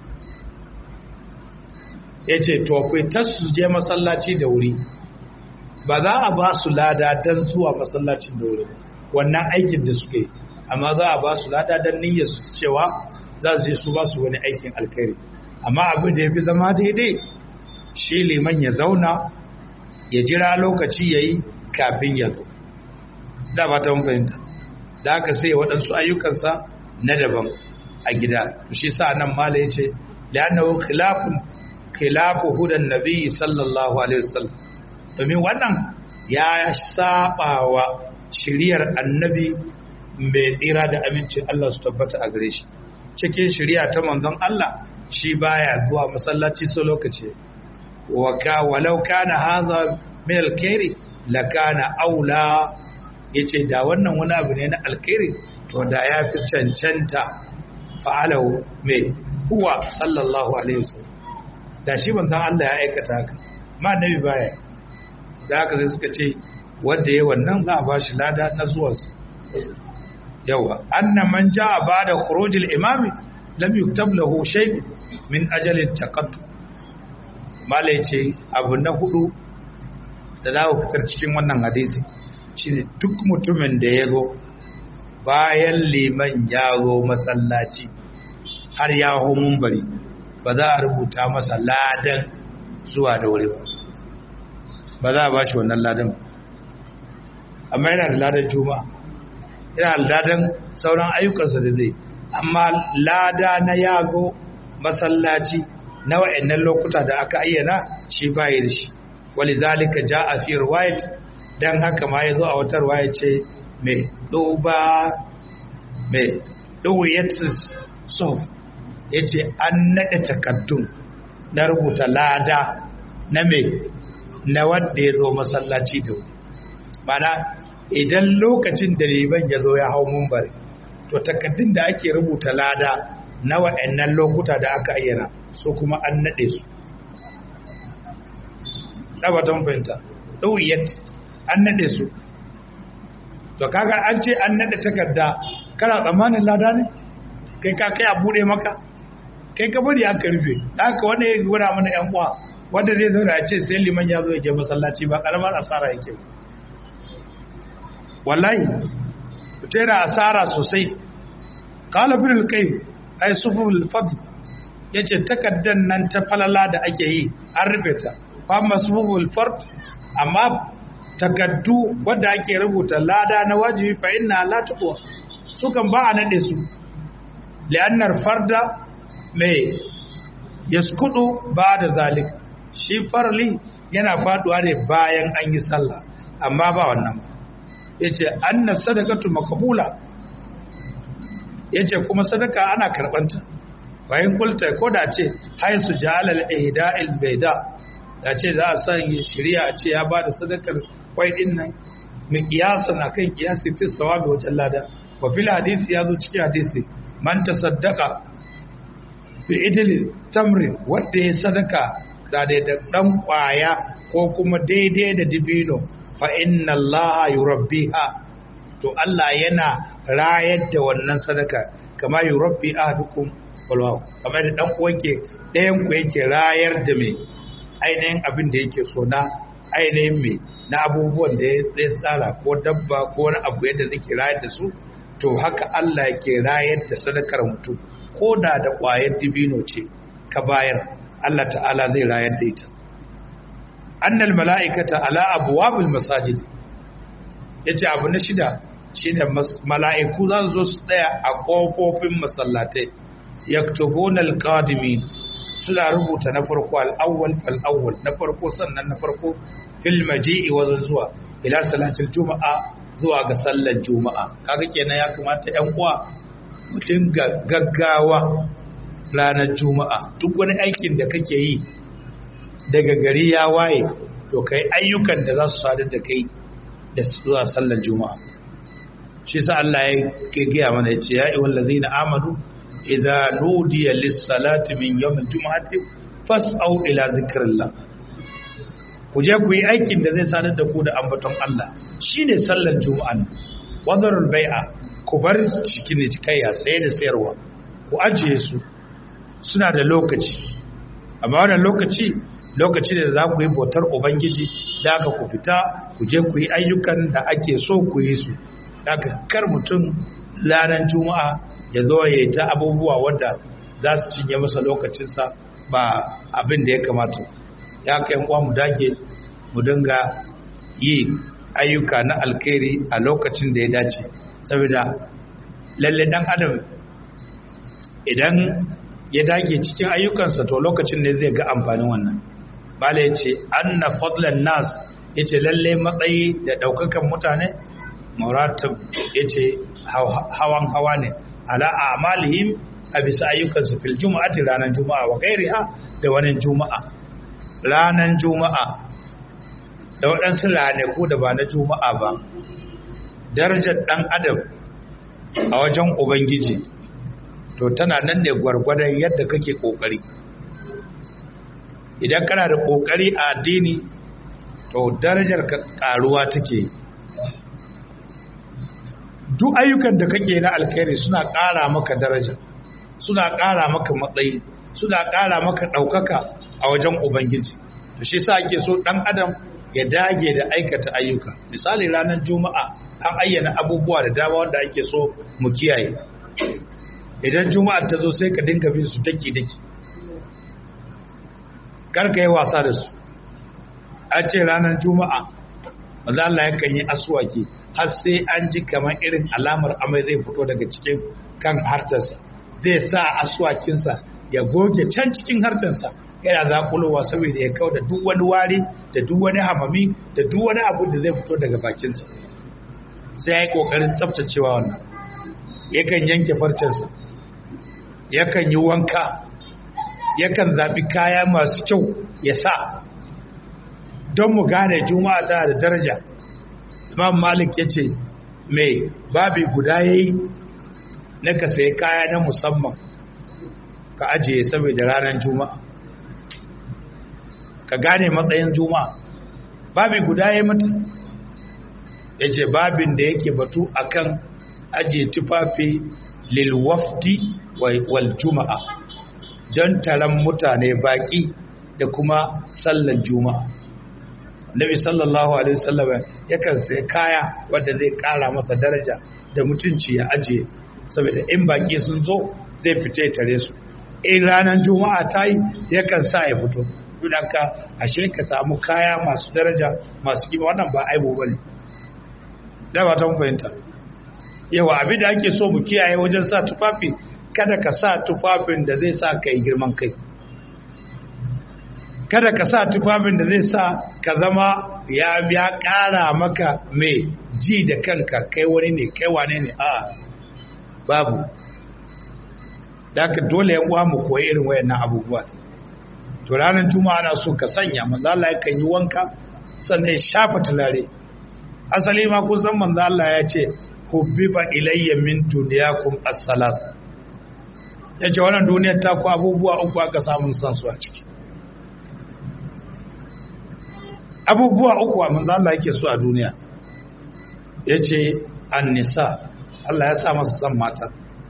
ya ce to fita su je masallaci da wuri ba za a ba su lada don zuwa masallacin da wuri wannan aikin da suka yi amma za a ba su lada don niyyar su cewa za su je su ba su wani aikin alkhairi amma abin da ya fi zama daidai shi liman ya zauna ya jira lokaci ya yi kafin ya zo da ba ta fahimta da aka sai waɗansu ayyukansa na daban a gida shi sa nan mala ya ce li'annahu khilafun khilafu hudan nabi sallallahu alaihi wasallam domin wannan ya saba wa shiriyar annabi mai tsira da amincin Allah su tabbata a gare shi cikin shiriya ta manzon Allah shi baya zuwa masallaci so lokaci wa ka walau kana hadha min alkhairi la kana aula yace da wannan wani abu ne na alkhairi to da ya fi cancanta fa'alahu mai huwa sallallahu alaihi wasallam da shi manzon Allah ya aikata haka ma annabi baya da haka sai suka ce wanda yayi wannan za a ba shi lada na zuwansa yawa anna man jaa ba'da khurujil imami lam yuktab lahu shay min ajalin taqattu malai ce abu na hudu da za ku fitar cikin wannan hadisi shine duk mutumin da ya zo bayan liman ya zo masallaci har ya hau bari ba za a rubuta masa ladan zuwa da wuri ba ba za a ba shi wannan ladan amma yana da ladan juma'a yana ladan sauran ayyukansa da zai amma lada na yazo masallaci na wa'annan lokuta da aka ayyana shi baya da shi walizalika jaa fi riwayat dan haka ma yazo a wata riwaya ce mai duba mai duwiyatus sof yace an nade takaddun na rubuta lada na mai na wanda yazo masallaci da mana idan lokacin da liban ya zo ya hau mumbar to takaddun da ake rubuta lada na wa'annan lokuta da aka ayyana su kuma an nade su ɗabatan fahimta ɗauyat an naɗe su to kaga an ce an naɗe takarda kana tsammanin lada ne kai ka kai a buɗe maka kai ka bari aka rufe haka wanda ya gura mana yan uwa wanda zai zauna ya ce sai liman ya zo ya je masallaci ba karamar asara yake wallahi ta yana asara sosai kala bin alkai ai suful fadl yace takaddan nan ta falala da ake yi an rufe ta fa masbubul fard amma takaddu wanda ake rubuta lada na wajibi fa inna la tuqwa sukan ba a nade su li'annar farda mai yaskudu ba da zalik shi farli yana faduwa ne bayan an yi sallah amma ba wannan yace anna sadaqatu maqbula yace kuma sadaka ana karbanta bayan kulta ko da ce haisu jalal ihda'il bayda da ce za a sanya shari'a a ce ya ba da sadakar kwai din nan mai kiyasan akan kiyasi fi sawabi wajen lada wa fil hadisi ya zo cikin hadisi man tasaddaqa bi idli tamrin wanda ya sadaka da da dan kwaya ko kuma daidai da dibino fa inna allaha yurabbiha to Allah yana rayar da wannan sadaka kama yurabbi ahadukum wallahu kamar da dan uwanke ɗayan ku yake rayar da mai ainihin abin da yake so na ainihin mai na abubuwan da ya tsara ko dabba ko wani abu yadda zai rayar da su to haka Allah yake rayar da sadakar mutum ko da da ƙwayar dibino ce ka bayar Allah ta'ala zai rayar da ita annal mala'ikata ala abwabil masajid yace abu na shida shine mala'iku za su zo su tsaya a kofofin masallatai yaktubuna alqadimin suna rubuta na farko al'awwal fal'awwal na farko sannan na farko fil maji'i wajen zuwa ila salatul juma'a zuwa ga sallar juma'a kaga kenan ya kamata yan uwa mu dinga gaggawa ranar juma'a duk wani aikin da kake yi daga gari ya waye to kai ayyukan da za su sadar da kai da zuwa sallar juma'a shi sa Allah ya gaya mana ya ce ya ayyuhal ladzina amanu idza nudiya lis-salati min yawm al-jum'ati fas'au ila dhikrillah ku je ku yi aikin da zai sadar da ku da ambaton Allah shine sallar juma'an wadarul bai'a ku bar cikin cikayya saye da sayarwa ku ajiye su suna da lokaci amma wannan lokaci lokaci da za ku yi bautar ubangiji da aka ku fita ku je ku yi ayyukan da ake so ku yi su da kar mutum ranar juma'a ya zo ya yi ta abubuwa wadda za su cinye masa lokacinsa ba abin da ya kamata ya kai kwa mu dage mu dinga yi ayyuka na alkhairi a lokacin da ya dace saboda lalle dan adam idan ya dage cikin ayyukansa to lokacin ne zai ga amfanin wannan bala ya ce anna fadlan nas ya ce lalle matsayi da daukakan mutane muratab ya ce hawan hawa ne ala amalihim a bisa ayyukansu fil juma'ati ranar juma'a wa gairiha da wani juma'a ranar juma'a da waɗansu ranaku da ba na juma'a ba darajar ɗan adam a wajen ubangiji to tana nan ne gwargwadon yadda kake ƙoƙari idan kana da ƙoƙari a addini to darajar ka ƙaruwa take duk ayyukan da kake na alkhairi suna ƙara maka daraja suna ƙara maka matsayi suna ƙara maka ɗaukaka a wajen ubangiji to shi sa ake so ɗan adam ya dage da aikata ayyuka misali ranar juma'a an ayyana abubuwa da dama wanda ake so mu kiyaye idan juma'a ta zo sai ka dinga bin su daki daki karka yi wasa da su an ce ranar juma'a maza Allah yakan yi aswaki har sai an ji kamar irin alamar amai zai fito daga cikin kan hartarsa zai sa aswakinsa ya goge can cikin hartarsa yana zakulowa saboda ya kau da duk wani wari da duk wani hamami da duk wani abu da zai fito daga bakinsa sai ya yi ƙoƙarin tsaftacewa wannan yakan yanke farcensa yakan yi wanka yakan zaɓi kaya masu kyau ya sa don mu gane juma'a tana da daraja imam malik ya ce mai babi guda ya yi na ka sayi kaya na musamman ka ajiye saboda ranar juma'a ka gane matsayin juma'a babi guda ya mata ya ce babin da yake batu akan ajiye tufafi lilwafdi wal juma'a don taron mutane baki da kuma sallan juma'a nabi sallallahu alaihi wasallam yakan sai kaya wanda zai kara masa daraja da mutunci ya ajiye saboda in baki sun zo zai fita tare su in ranar juma'a ta yi yakan sa ya fito ka ashe ka samu kaya masu daraja masu kima wannan ba aibu bane da ba ta fahimta yawa abin da ake so mu kiyaye wajen sa tufafi kada ka sa tufafin da zai sa ka yi girman kai kada ka sa tufafin da zai sa ka zama ya ya ƙara maka mai ji da kanka kai wani ne kai wane ne a babu da ka dole yan uwa mu koyi irin wayannan abubuwa to ranar juma'a ana so ka sanya manzo Allah yakan yi wanka sannan ya shafa tulare asali ma kun san manzo Allah ya ce hubbiba ilayya min dunyakum as-salas yace wannan duniyar ta ku abubuwa uku aka samu san su a ciki abubuwa uku a manzo Allah yake so a duniya yace an-nisa Allah ya sa masa san mata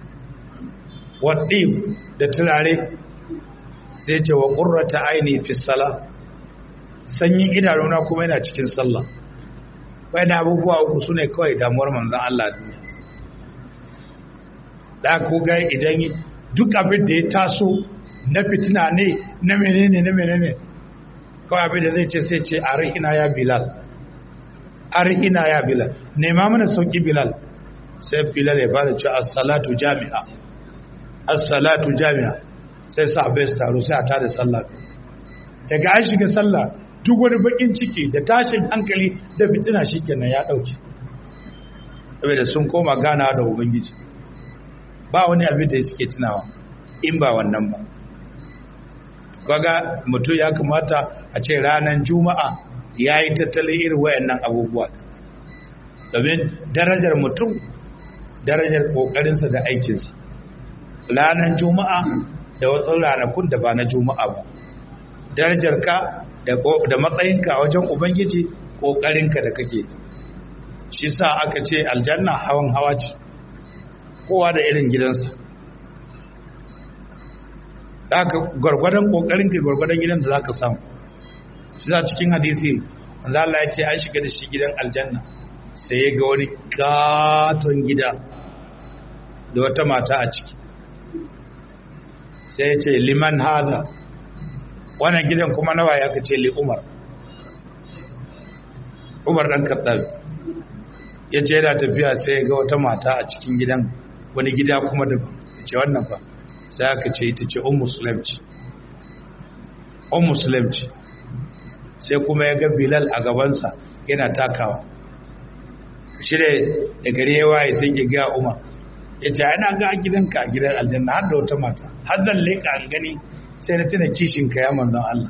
wadib da turare sai ce wa qurrata aini fi sala sanyin idanuna kuma yana cikin sallah wani abubuwa uku su ne kawai damuwar manzan Allah duniya da ku ga idan duk abin da ya taso na fitina ne na menene na menene kawai abin da zai ce sai ce arihina ya bilal arihina ya bilal nema mana sauki bilal sai bilal ya bada ce as-salatu jami'a as-salatu jami'a sai sahabbai su taro sai a tada sallah daga an shiga sallah duk wani bakin ciki da tashin hankali da fitina shikenan ya dauke saboda sun koma gana da ubangiji ba wani abin da suke tunawa in ba wannan ba kaga mutum ya kamata a ce ranar juma'a ya yi tattalin irin wayannan abubuwa domin darajar mutum darajar kokarinsa da aikinsa ranar juma'a da wasu ranakun da ba na juma'a ba darajar ka da matsayinka wajen ubangiji ƙoƙarinka da kake shi sa aka ce aljanna hawan hawa ce kowa da irin gidansa aka gwargwadon ƙoƙarinka gwargwadon gidan da za ka samu shi za cikin hadisi wanda Allah ya ce an shiga da shi gidan aljanna sai ya ga wani katon gida da wata mata a ciki sai ya ce liman haza wannan gidan kuma nawa ya kace li Umar Umar dan Khattab ya ce yana tafiya sai ga wata mata a cikin gidan wani gida kuma da ce wannan fa sai aka ce ita ce ummu sulaim ce ummu sulaim ce sai kuma ya ga Bilal a gabansa yana takawa shi da gari ya waye sai ya ga Umar ya ce ana ga gidanka a gidan aljanna har da wata mata har zan leƙa an gani sai na tuna kishinka ya manzan Allah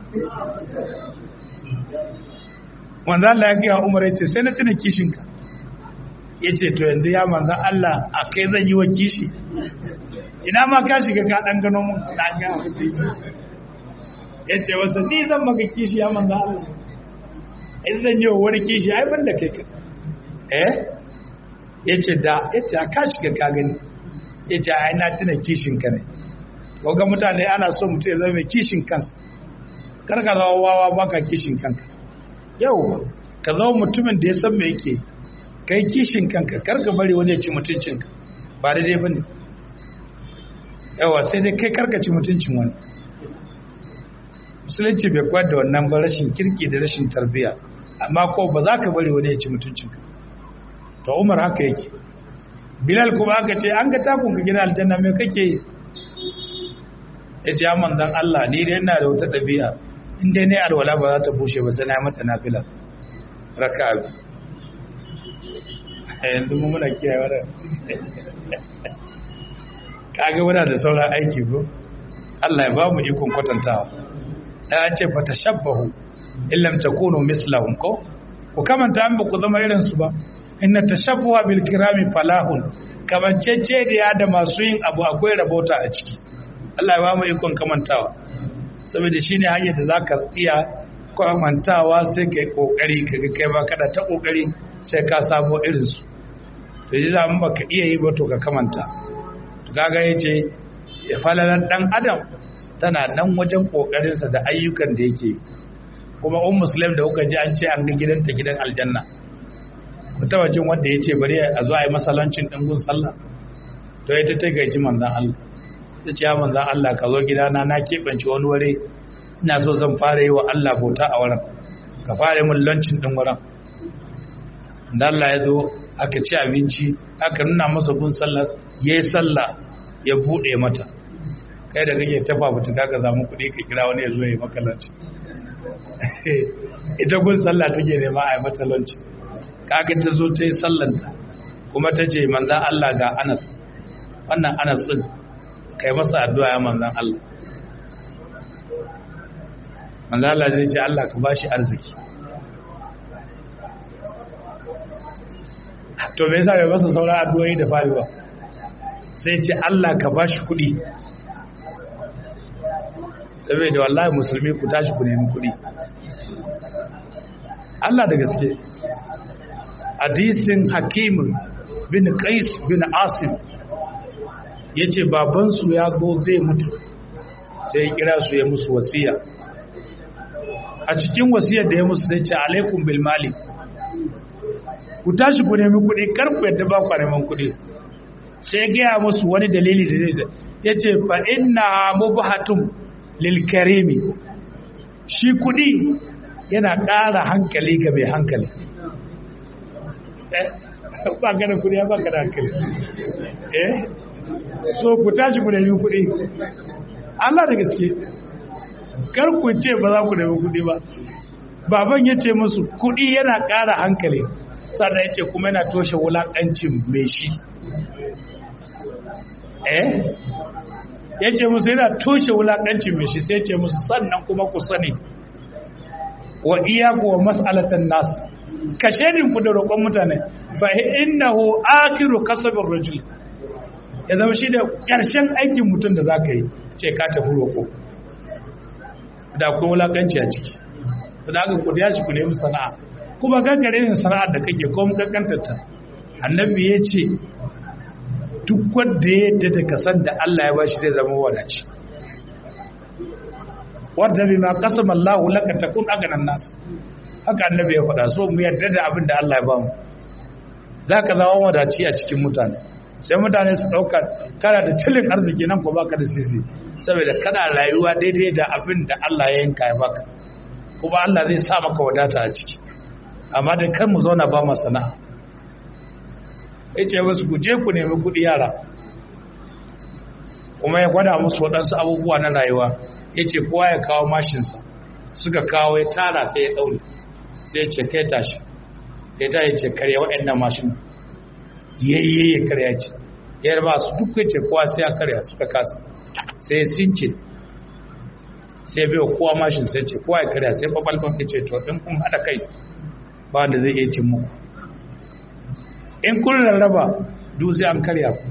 manzan Allah ya gaya umar ya ce sai na tuna kishinka ya ce to yanzu ya manzan Allah a kai zan yi wa kishi ina ma ka shiga ka ɗan gano mun na ga ya ce wasu ni zan maka kishi ya manzan Allah in zan yi wa wani kishi ai ban da kai ka eh ya ce da ya ce ka shiga ka gani ya ce ai na tuna kishinka ne ga mutane ana so mutum ya zama mai kishin kansa kar ka zama wawa baka kishin kanka yau ka zama mutumin da ya san me yake kai kishin kanka kar ka bari wani ya ci mutuncinka ba daidai bane yawa sai dai kai karka ci mutuncin wani musulunci bai kwar da wannan ba rashin kirki da rashin tarbiyya amma ko ba za ka bari wani ya ci mutuncinka to umar haka yake bilal kuma aka ce an ga takun ka gina aljanna me kake yi ya ce ya manzan Allah ni dai ina da wata ɗabi'a in dai ne alwala ba za ta bushe ba sai na mata nafila raka abi yanzu mu muna kiyaye wannan kaga muna da sauran aiki ko Allah ya ba mu ikon kwatantawa dan an ce fatashabbahu illam takunu mislahum ko ku kamanta an ba ku zama irin su ba inna tashabbuha bil kirami falahun kamancece da da masu yin abu akwai rabota a ciki Allah ya ba mu ikon kamantawa saboda shine hanyar da zaka iya kamantawa sai kai kokari kaga kai ba kada ta kokari sai ka sabo irin su to ji zaman baka iya yi ba to ka kamanta to kaga yace ya falalan dan adam tana nan wajen kokarin sa da ayyukan da yake kuma um muslim da kuka ji an ce an ga gidanta gidan aljanna ku taba jin wanda yace bari a zo a yi masalancin dingun sallah to ita ta gaji manzon Allah ta ce ya manzan Allah ka zo gidana na keɓance wani wuri ina so zan fara yi wa Allah bauta a wurin ka fara mun lancin ɗin wurin da Allah ya zo aka ci abinci aka nuna masa gun sallar ya yi sallah ya buɗe mata kai da kake tafa mutu ka samu kuɗi ka kira wani ya zo ya yi maka lancin ita gun sallah take nema a yi mata lancin kaga ta zo ta yi sallanta kuma ta ce manzan Allah ga Anas wannan Anas din kai masa addu'a ya manzan Allah manzan Allah zai ce Allah ka bashi arziki to me yasa bai masa sauran addu'o'i da fari ba sai ce Allah ka bashi kuɗi saboda wallahi musulmi ku tashi ku nemi kuɗi Allah da gaske hadisin hakimin bin qais bin asim ya ce babansu ya zo zai mutu sai ya kira su ya musu wasiya a cikin wasiyar da ya musu sai ce alaikum bil mali ku tashi ku nemi kuɗi kar ku yadda ba ku neman kuɗi sai ya gaya musu wani dalili da zai ya ce fa inna mubhatum lil karimi shi kuɗi yana ƙara hankali ga mai hankali ba ka da kuɗi ba ka da hankali eh so ku tashi ku nemi kuɗi Allah da gaske kar ku ce ba za ku nemi kuɗi ba baban ya ce musu kuɗi yana ƙara hankali sannan ya ce kuma yana toshe wulaƙancin mai shi eh ya ce musu yana toshe wulaƙancin mai shi sai ce musu sannan kuma ku sani wa iyaku wa mas'alatan nas ka ku da roƙon mutane fa innahu akhiru kasabir rajul ya zama shi da ƙarshen aikin mutum da za ka yi ce ka tafi roƙo da akwai wulaƙanci a ciki da aka ku ya shi ku nemi sana'a kuma gangare ne sana'ar da kake ko mu kankantarta annabi ya ce duk wanda ya yadda da kasan da Allah ya bashi zai zama wadaci wanda bi ma qasama Allahu laka takun aganan nas haka annabi ya faɗa so mu yadda da abin da Allah ya bamu zaka zama wadaci a cikin mutane sai mutane su ɗauka kana da tilin arziki nan ko baka da sisi saboda kana rayuwa daidai da abin da Allah ya yanka ya baka kuma Allah zai sa maka wadata a ciki amma da kan mu zauna ba mu sana'a yace wasu ku je ku nemi kuɗi yara kuma ya gwada musu waɗansu abubuwa na rayuwa yace kowa ya kawo mashinsa suka kawo ya tara sai ya ɗaure sai ya ce kai tashi ya ta yace karya waɗannan mashin yayye ya karya ce yar ba su duk yace kowa sai ya karya suka kasa sai ya since sai bai kowa mashin sai ce kowa ya karya sai babalban ya ce to in kun haɗa kai ba wanda zai iya cin muku in kun rarraba duk sai an karya ku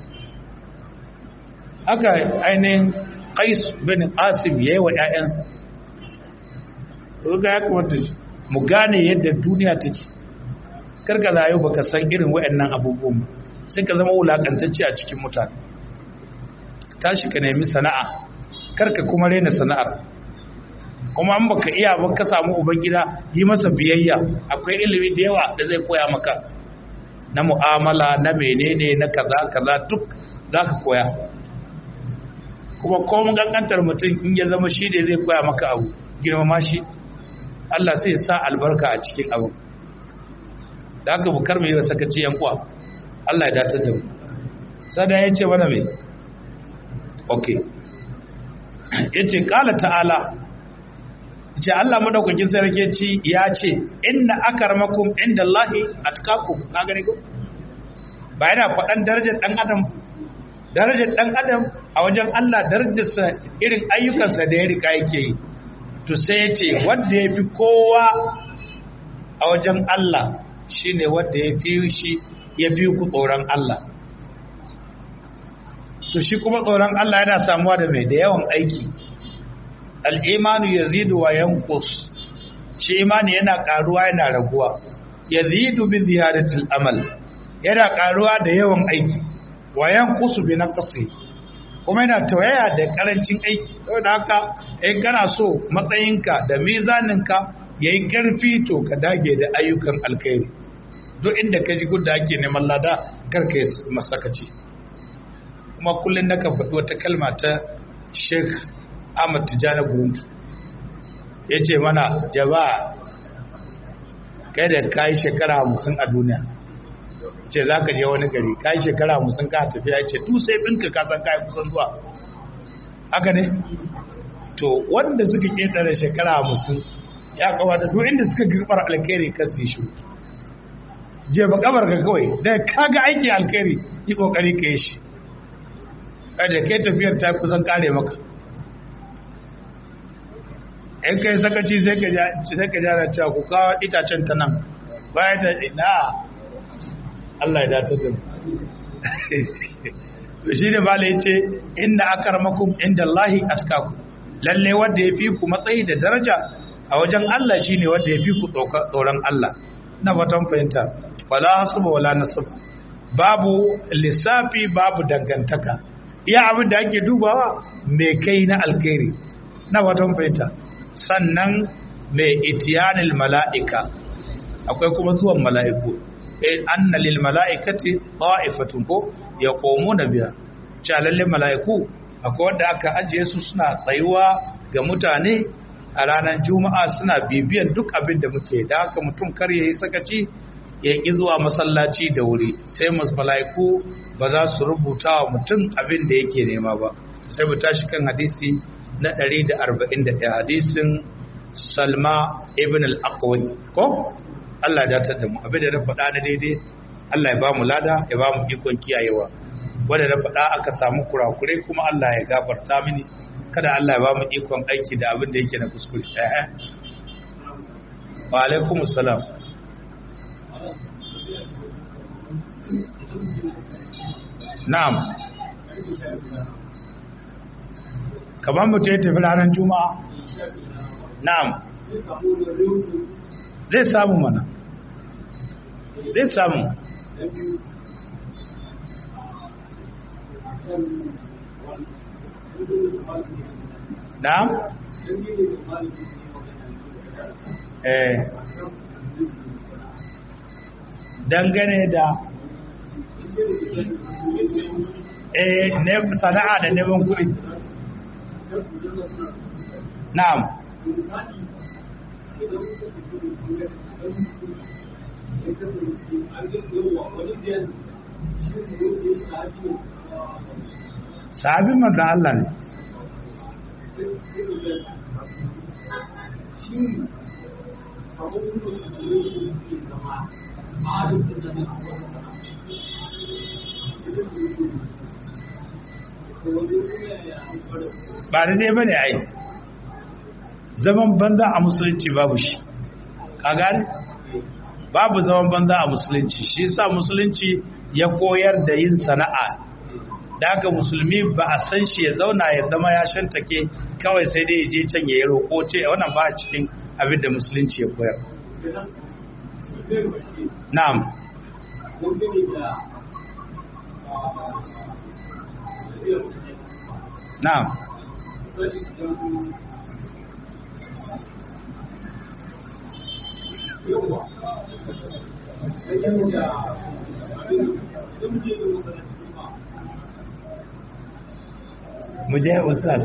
haka ainihin qais bin asim yayi wa ƴaƴansa ga ya kamata mu gane yadda duniya take karka zayo baka san irin waɗannan abubuwan sai ka zama wulakantacce a cikin mutane tashi ka nemi sana'a karka kuma rena sana'ar kuma an baka iya ba ka samu ubangida yi masa biyayya akwai ilimi da yawa da zai koya maka na mu'amala na menene na kaza kaza duk zaka koya kuma komun gangantar mutum in ya zama shi ne zai koya maka abu girmama shi Allah sai sa albarka a cikin abu da aka bukar mai yi sakaci yan kuwa Allah ya datar da mu sada ya ce mana mai ok ya ce ƙala ta'ala ce Allah madaukakin sarki ci ya ce inna akarmakum inda Allahi atqakum ka gani ko ba yana faɗan darajar ɗan adam darajar ɗan adam a wajen Allah darajarsa irin ayyukansa da ya rika yake yi to sai ya ce wanda ya fi kowa a wajen Allah shine wanda ya fi shi ya fi ku tsoron Allah to shi kuma tsoron Allah yana samuwa da mai da yawan aiki al'imanu ya zidu wa yankus shi imani yana ƙaruwa yana raguwa ya zidu bi ziyaratul amal yana ƙaruwa da yawan aiki wa yankusu bi naqsi kuma yana tawaya da karancin aiki saboda haka in kana so matsayinka da mizaninka yayi karfi to ka dage da ayyukan alkhairi duk inda ka ji gudda ake neman lada karka yi masakaci kuma kullum naka faɗi wata kalma ta sheikh ahmad tijjani guruntu ya ce mana jama'a kai da ka yi shekara hamsin a duniya ce za ka je wani gari ka yi shekara hamsin ka tafiya ce tu sai ɗinka ka san ka yi kusan zuwa haka ne to wanda suka ƙetare shekara hamsin ya kawata duk inda suka girbar alkhairi kan su yi shi je ba kabar ka kawai da ka ga aiki alkhairi yi kokari ka yi shi kada kai tafiyar ta kusan kare maka in kai sakaci sai ka sai ka jara cewa ku kawo itacen ta nan bayan da na Allah ya datar da mu shi ne bala ya ce inda akarmakum inda Allahi atkaku lalle wanda ya fi ku matsayi da daraja a wajen Allah shi ne wanda ya fi ku tsoron Allah na fatan fahimta wala hasuba wala nasaba babu lissafi babu dangantaka iya abin da ake dubawa mai kai na alkhairi na fatan fahimta sannan mai itiyanil mala'ika akwai kuma zuwan mala'iku anna lil mala'ikati ta'ifatun ko yaqumuna biha cha lalle mala'iku akwai wanda aka ajiye su suna tsayuwa ga mutane a ranar juma'a suna bibiyan duk abin da muke da haka mutum kar yayi sakaci ya ƙi zuwa masallaci da wuri sai mala'iku ba za su rubuta wa mutum abin da yake nema ba sai mu tashi kan hadisi na 141 hadisin salma ibn al-aqwi ko Allah ya datar da mu abin da na faɗa na daidai Allah ya ba mu lada ya ba mu ikon kiyayewa wanda na faɗa aka samu kurakurai kuma Allah ya gafarta mini kada Allah ya ba mu ikon aiki da abin da yake na kuskure eh wa alaikumus salam Na'am. Kamar mutum ya tafi ranar Juma'a? Na'am. Zai samu mana. Zai samu. Na'am? Eh. Dangane da eh ne sana'a da neman kuɗi na'am sahabin manzan Allah ne ba da dai bane ai zaman banza a musulunci babu shi ka gane babu zaman banza a musulunci shi yasa musulunci ya koyar da yin sana'a da haka musulmi ba a san shi ya zauna ya zama ya shantake kawai sai dai ya je can ya yi roƙo ce wannan ba a cikin abin da musulunci ya koyar na'am na'am muje ustaz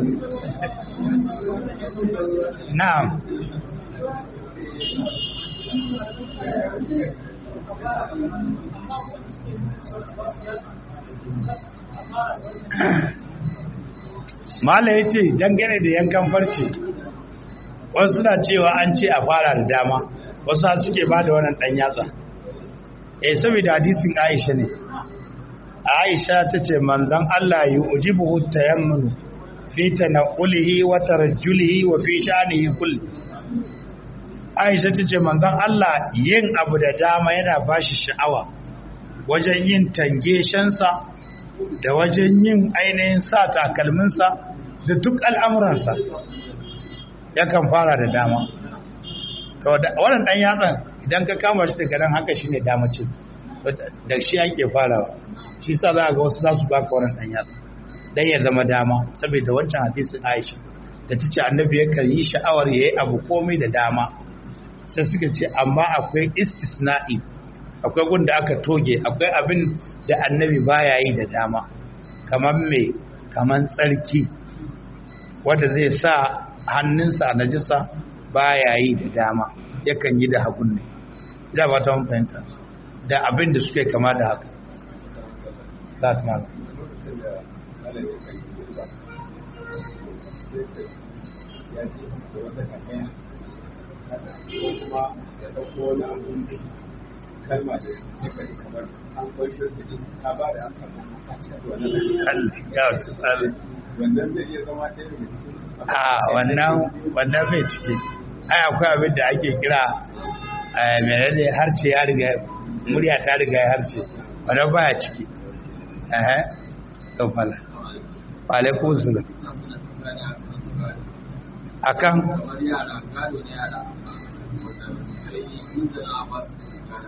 na'am mala ya ce dangane da yankan farce wasu suna cewa an ce a fara da dama wasu suke ba da wannan ɗan yatsa eh saboda hadisin aisha ne aisha ta ce manzan allah yi ujibu tayammunu fi tanqulihi wa tarjulihi wa fi sha'nihi kulli aisha ta ce manzan allah yin abu da dama yana bashi sha'awa wajen yin tangeshensa da wajen yin ainihin sa takalminsa da duk al'amuransa yakan fara da dama wannan ɗan yatsan idan ka kama shi daga nan haka shi ne damacin da shi ake farawa shi sa za a ga wasu za su baka wannan ɗan yatsa dan ya zama dama saboda wancan hadisin aisha da ta ce annabi yakan yi sha'awar ya yi abu komai da dama sai suka ce amma akwai istisna'i akwai gun da aka toge akwai abin da annabi baya yi da dama kamar me kamar tsarki wanda zai sa hannunsa a najisa baya yi da dama yakan yi da hagun ne da ba ta fahimta da abin da suke kama da haka za ta mala kalma da suka yi kamar an kwaishe su din ta ba da an samu a cikin wannan wannan zai iya zama ɗaya daga cikin a wannan wannan bai ciki ai akwai abin da ake kira menene harce ya riga murya ta riga ya harce wannan baya ciki eh to fala alaikum salam akan kamar yara gado ne yara wanda sai inda na ba su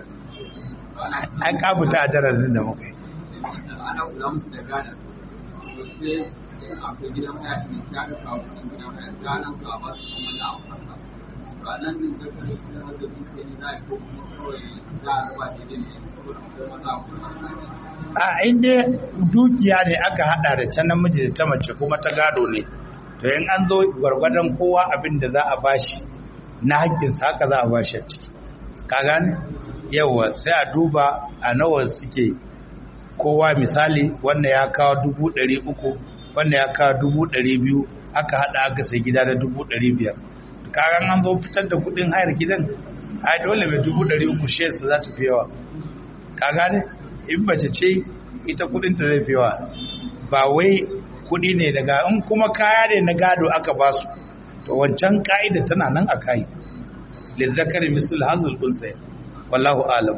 an kabuta a darasin da muka yi ana kula musu da gada sai akwai gidan haya ne ta ga kawo kudin gidan haya ganan ka ba su kuma na amfana ranar din da kare su da wanda bin sai za a ko kuma kawai za a raba da din saboda akwai maza akwai mata a inda dukiya ne aka hada da can namiji da ta mace kuma ta gado ne to in an zo gwargwadon kowa abin da za a bashi na hakkinsa haka za a bashi a ciki ka gane yawa sai a duba a nawa suke kowa misali wanda ya kawo dubu ɗari uku wanda ya kawo dubu ɗari biyu aka haɗa aka sai gida da dubu ɗari biyar kagan an zo fitar da kuɗin hayar gidan a dole mai dubu ɗari uku shesa za ta fi yawa ka gane in mace ce ita kuɗin ta zai fi yawa ba wai kuɗi ne daga in kuma kaya ne na gado aka ba su to wancan ka'ida tana nan a kai lizzakari misal hazul unsay wallahu alam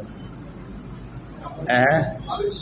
eh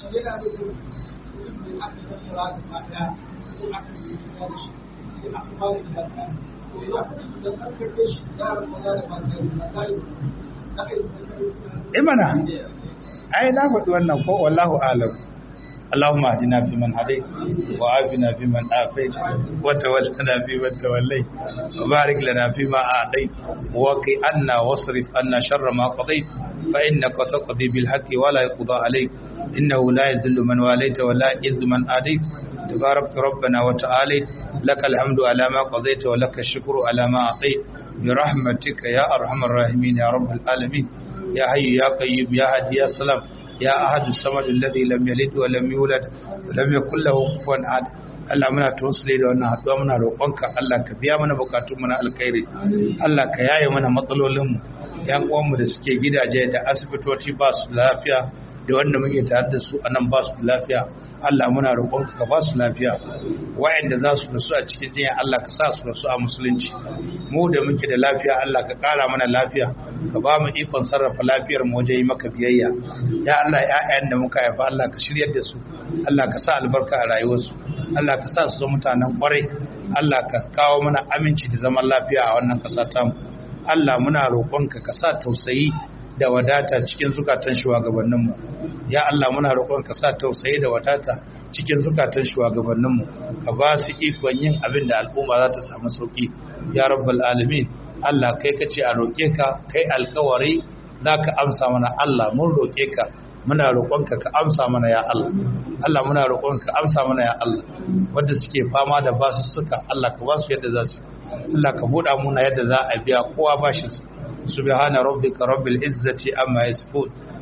imana ai na faɗi wannan ko wallahu alam اللهم اهدنا فيمن هديت وعافنا فيمن عافيت وتولنا فيمن توليت وبارك لنا فيما اعطيت وقي عنا واصرف عنا شر ما قضيت فانك تقضي بالحق ولا يقضى عليك انه لا يذل من واليت ولا يعز من عاديت تبارك ربنا وتعالى لك الحمد على ما قضيت ولك الشكر على ما اعطيت برحمتك يا ارحم الراحمين يا رب العالمين يا حي يا قيوم يا هادي يا سلام يا أحد الصمد الذي لم يلد ولم يولد ولم يكن له كفوا أحد Allah muna tawassuli da wannan haɗuwa muna roƙonka Allah ka biya mana bukatun mu na alkhairi Allah ka yaye mana matsalolin mu yan uwan mu da suke gidaje da asibitoci ba su lafiya da wanda muke tare da su anan ba su lafiya Allah muna roƙonka ka ba su lafiya wa'anda za su rasu a cikin jinya Allah ka sa su rasu a musulunci mu da muke da lafiya Allah ka ƙara mana lafiya ka ba mu ikon sarrafa lafiyar mu wajen yi maka biyayya ya Allah ƴaƴan da muka haifa Allah ka shiryar da su Allah ka sa albarka a rayuwarsu Allah ka sa su zama mutanen kwarai Allah ka kawo mana aminci da zaman lafiya a wannan ƙasa ta mu Allah muna roƙonka ka sa tausayi da wadata cikin zukatan shugabanninmu ya Allah muna roƙon ka sa tausayi da wadata cikin zukatan shugabanninmu ka ba su ikon yin abin da al'umma za ta samu sauki ya rabbal alamin Allah kai ka ce a roƙe ka kai alkawari za ka amsa mana Allah mun roƙe ka muna roƙonka ka amsa mana ya Allah Allah muna roƙonka ka amsa mana ya Allah wanda suke fama da basu suka Allah ka ba su yadda za su Allah ka buɗa muna yadda za a biya kowa bashin su سبحان ربك رب العزة أما يصفون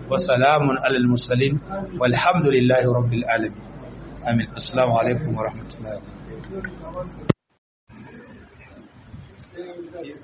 wa salamun alal mursalin walhamdulillahi rabbil alamin amin assalamu alaikum wa rahmatullahi wa barakatuh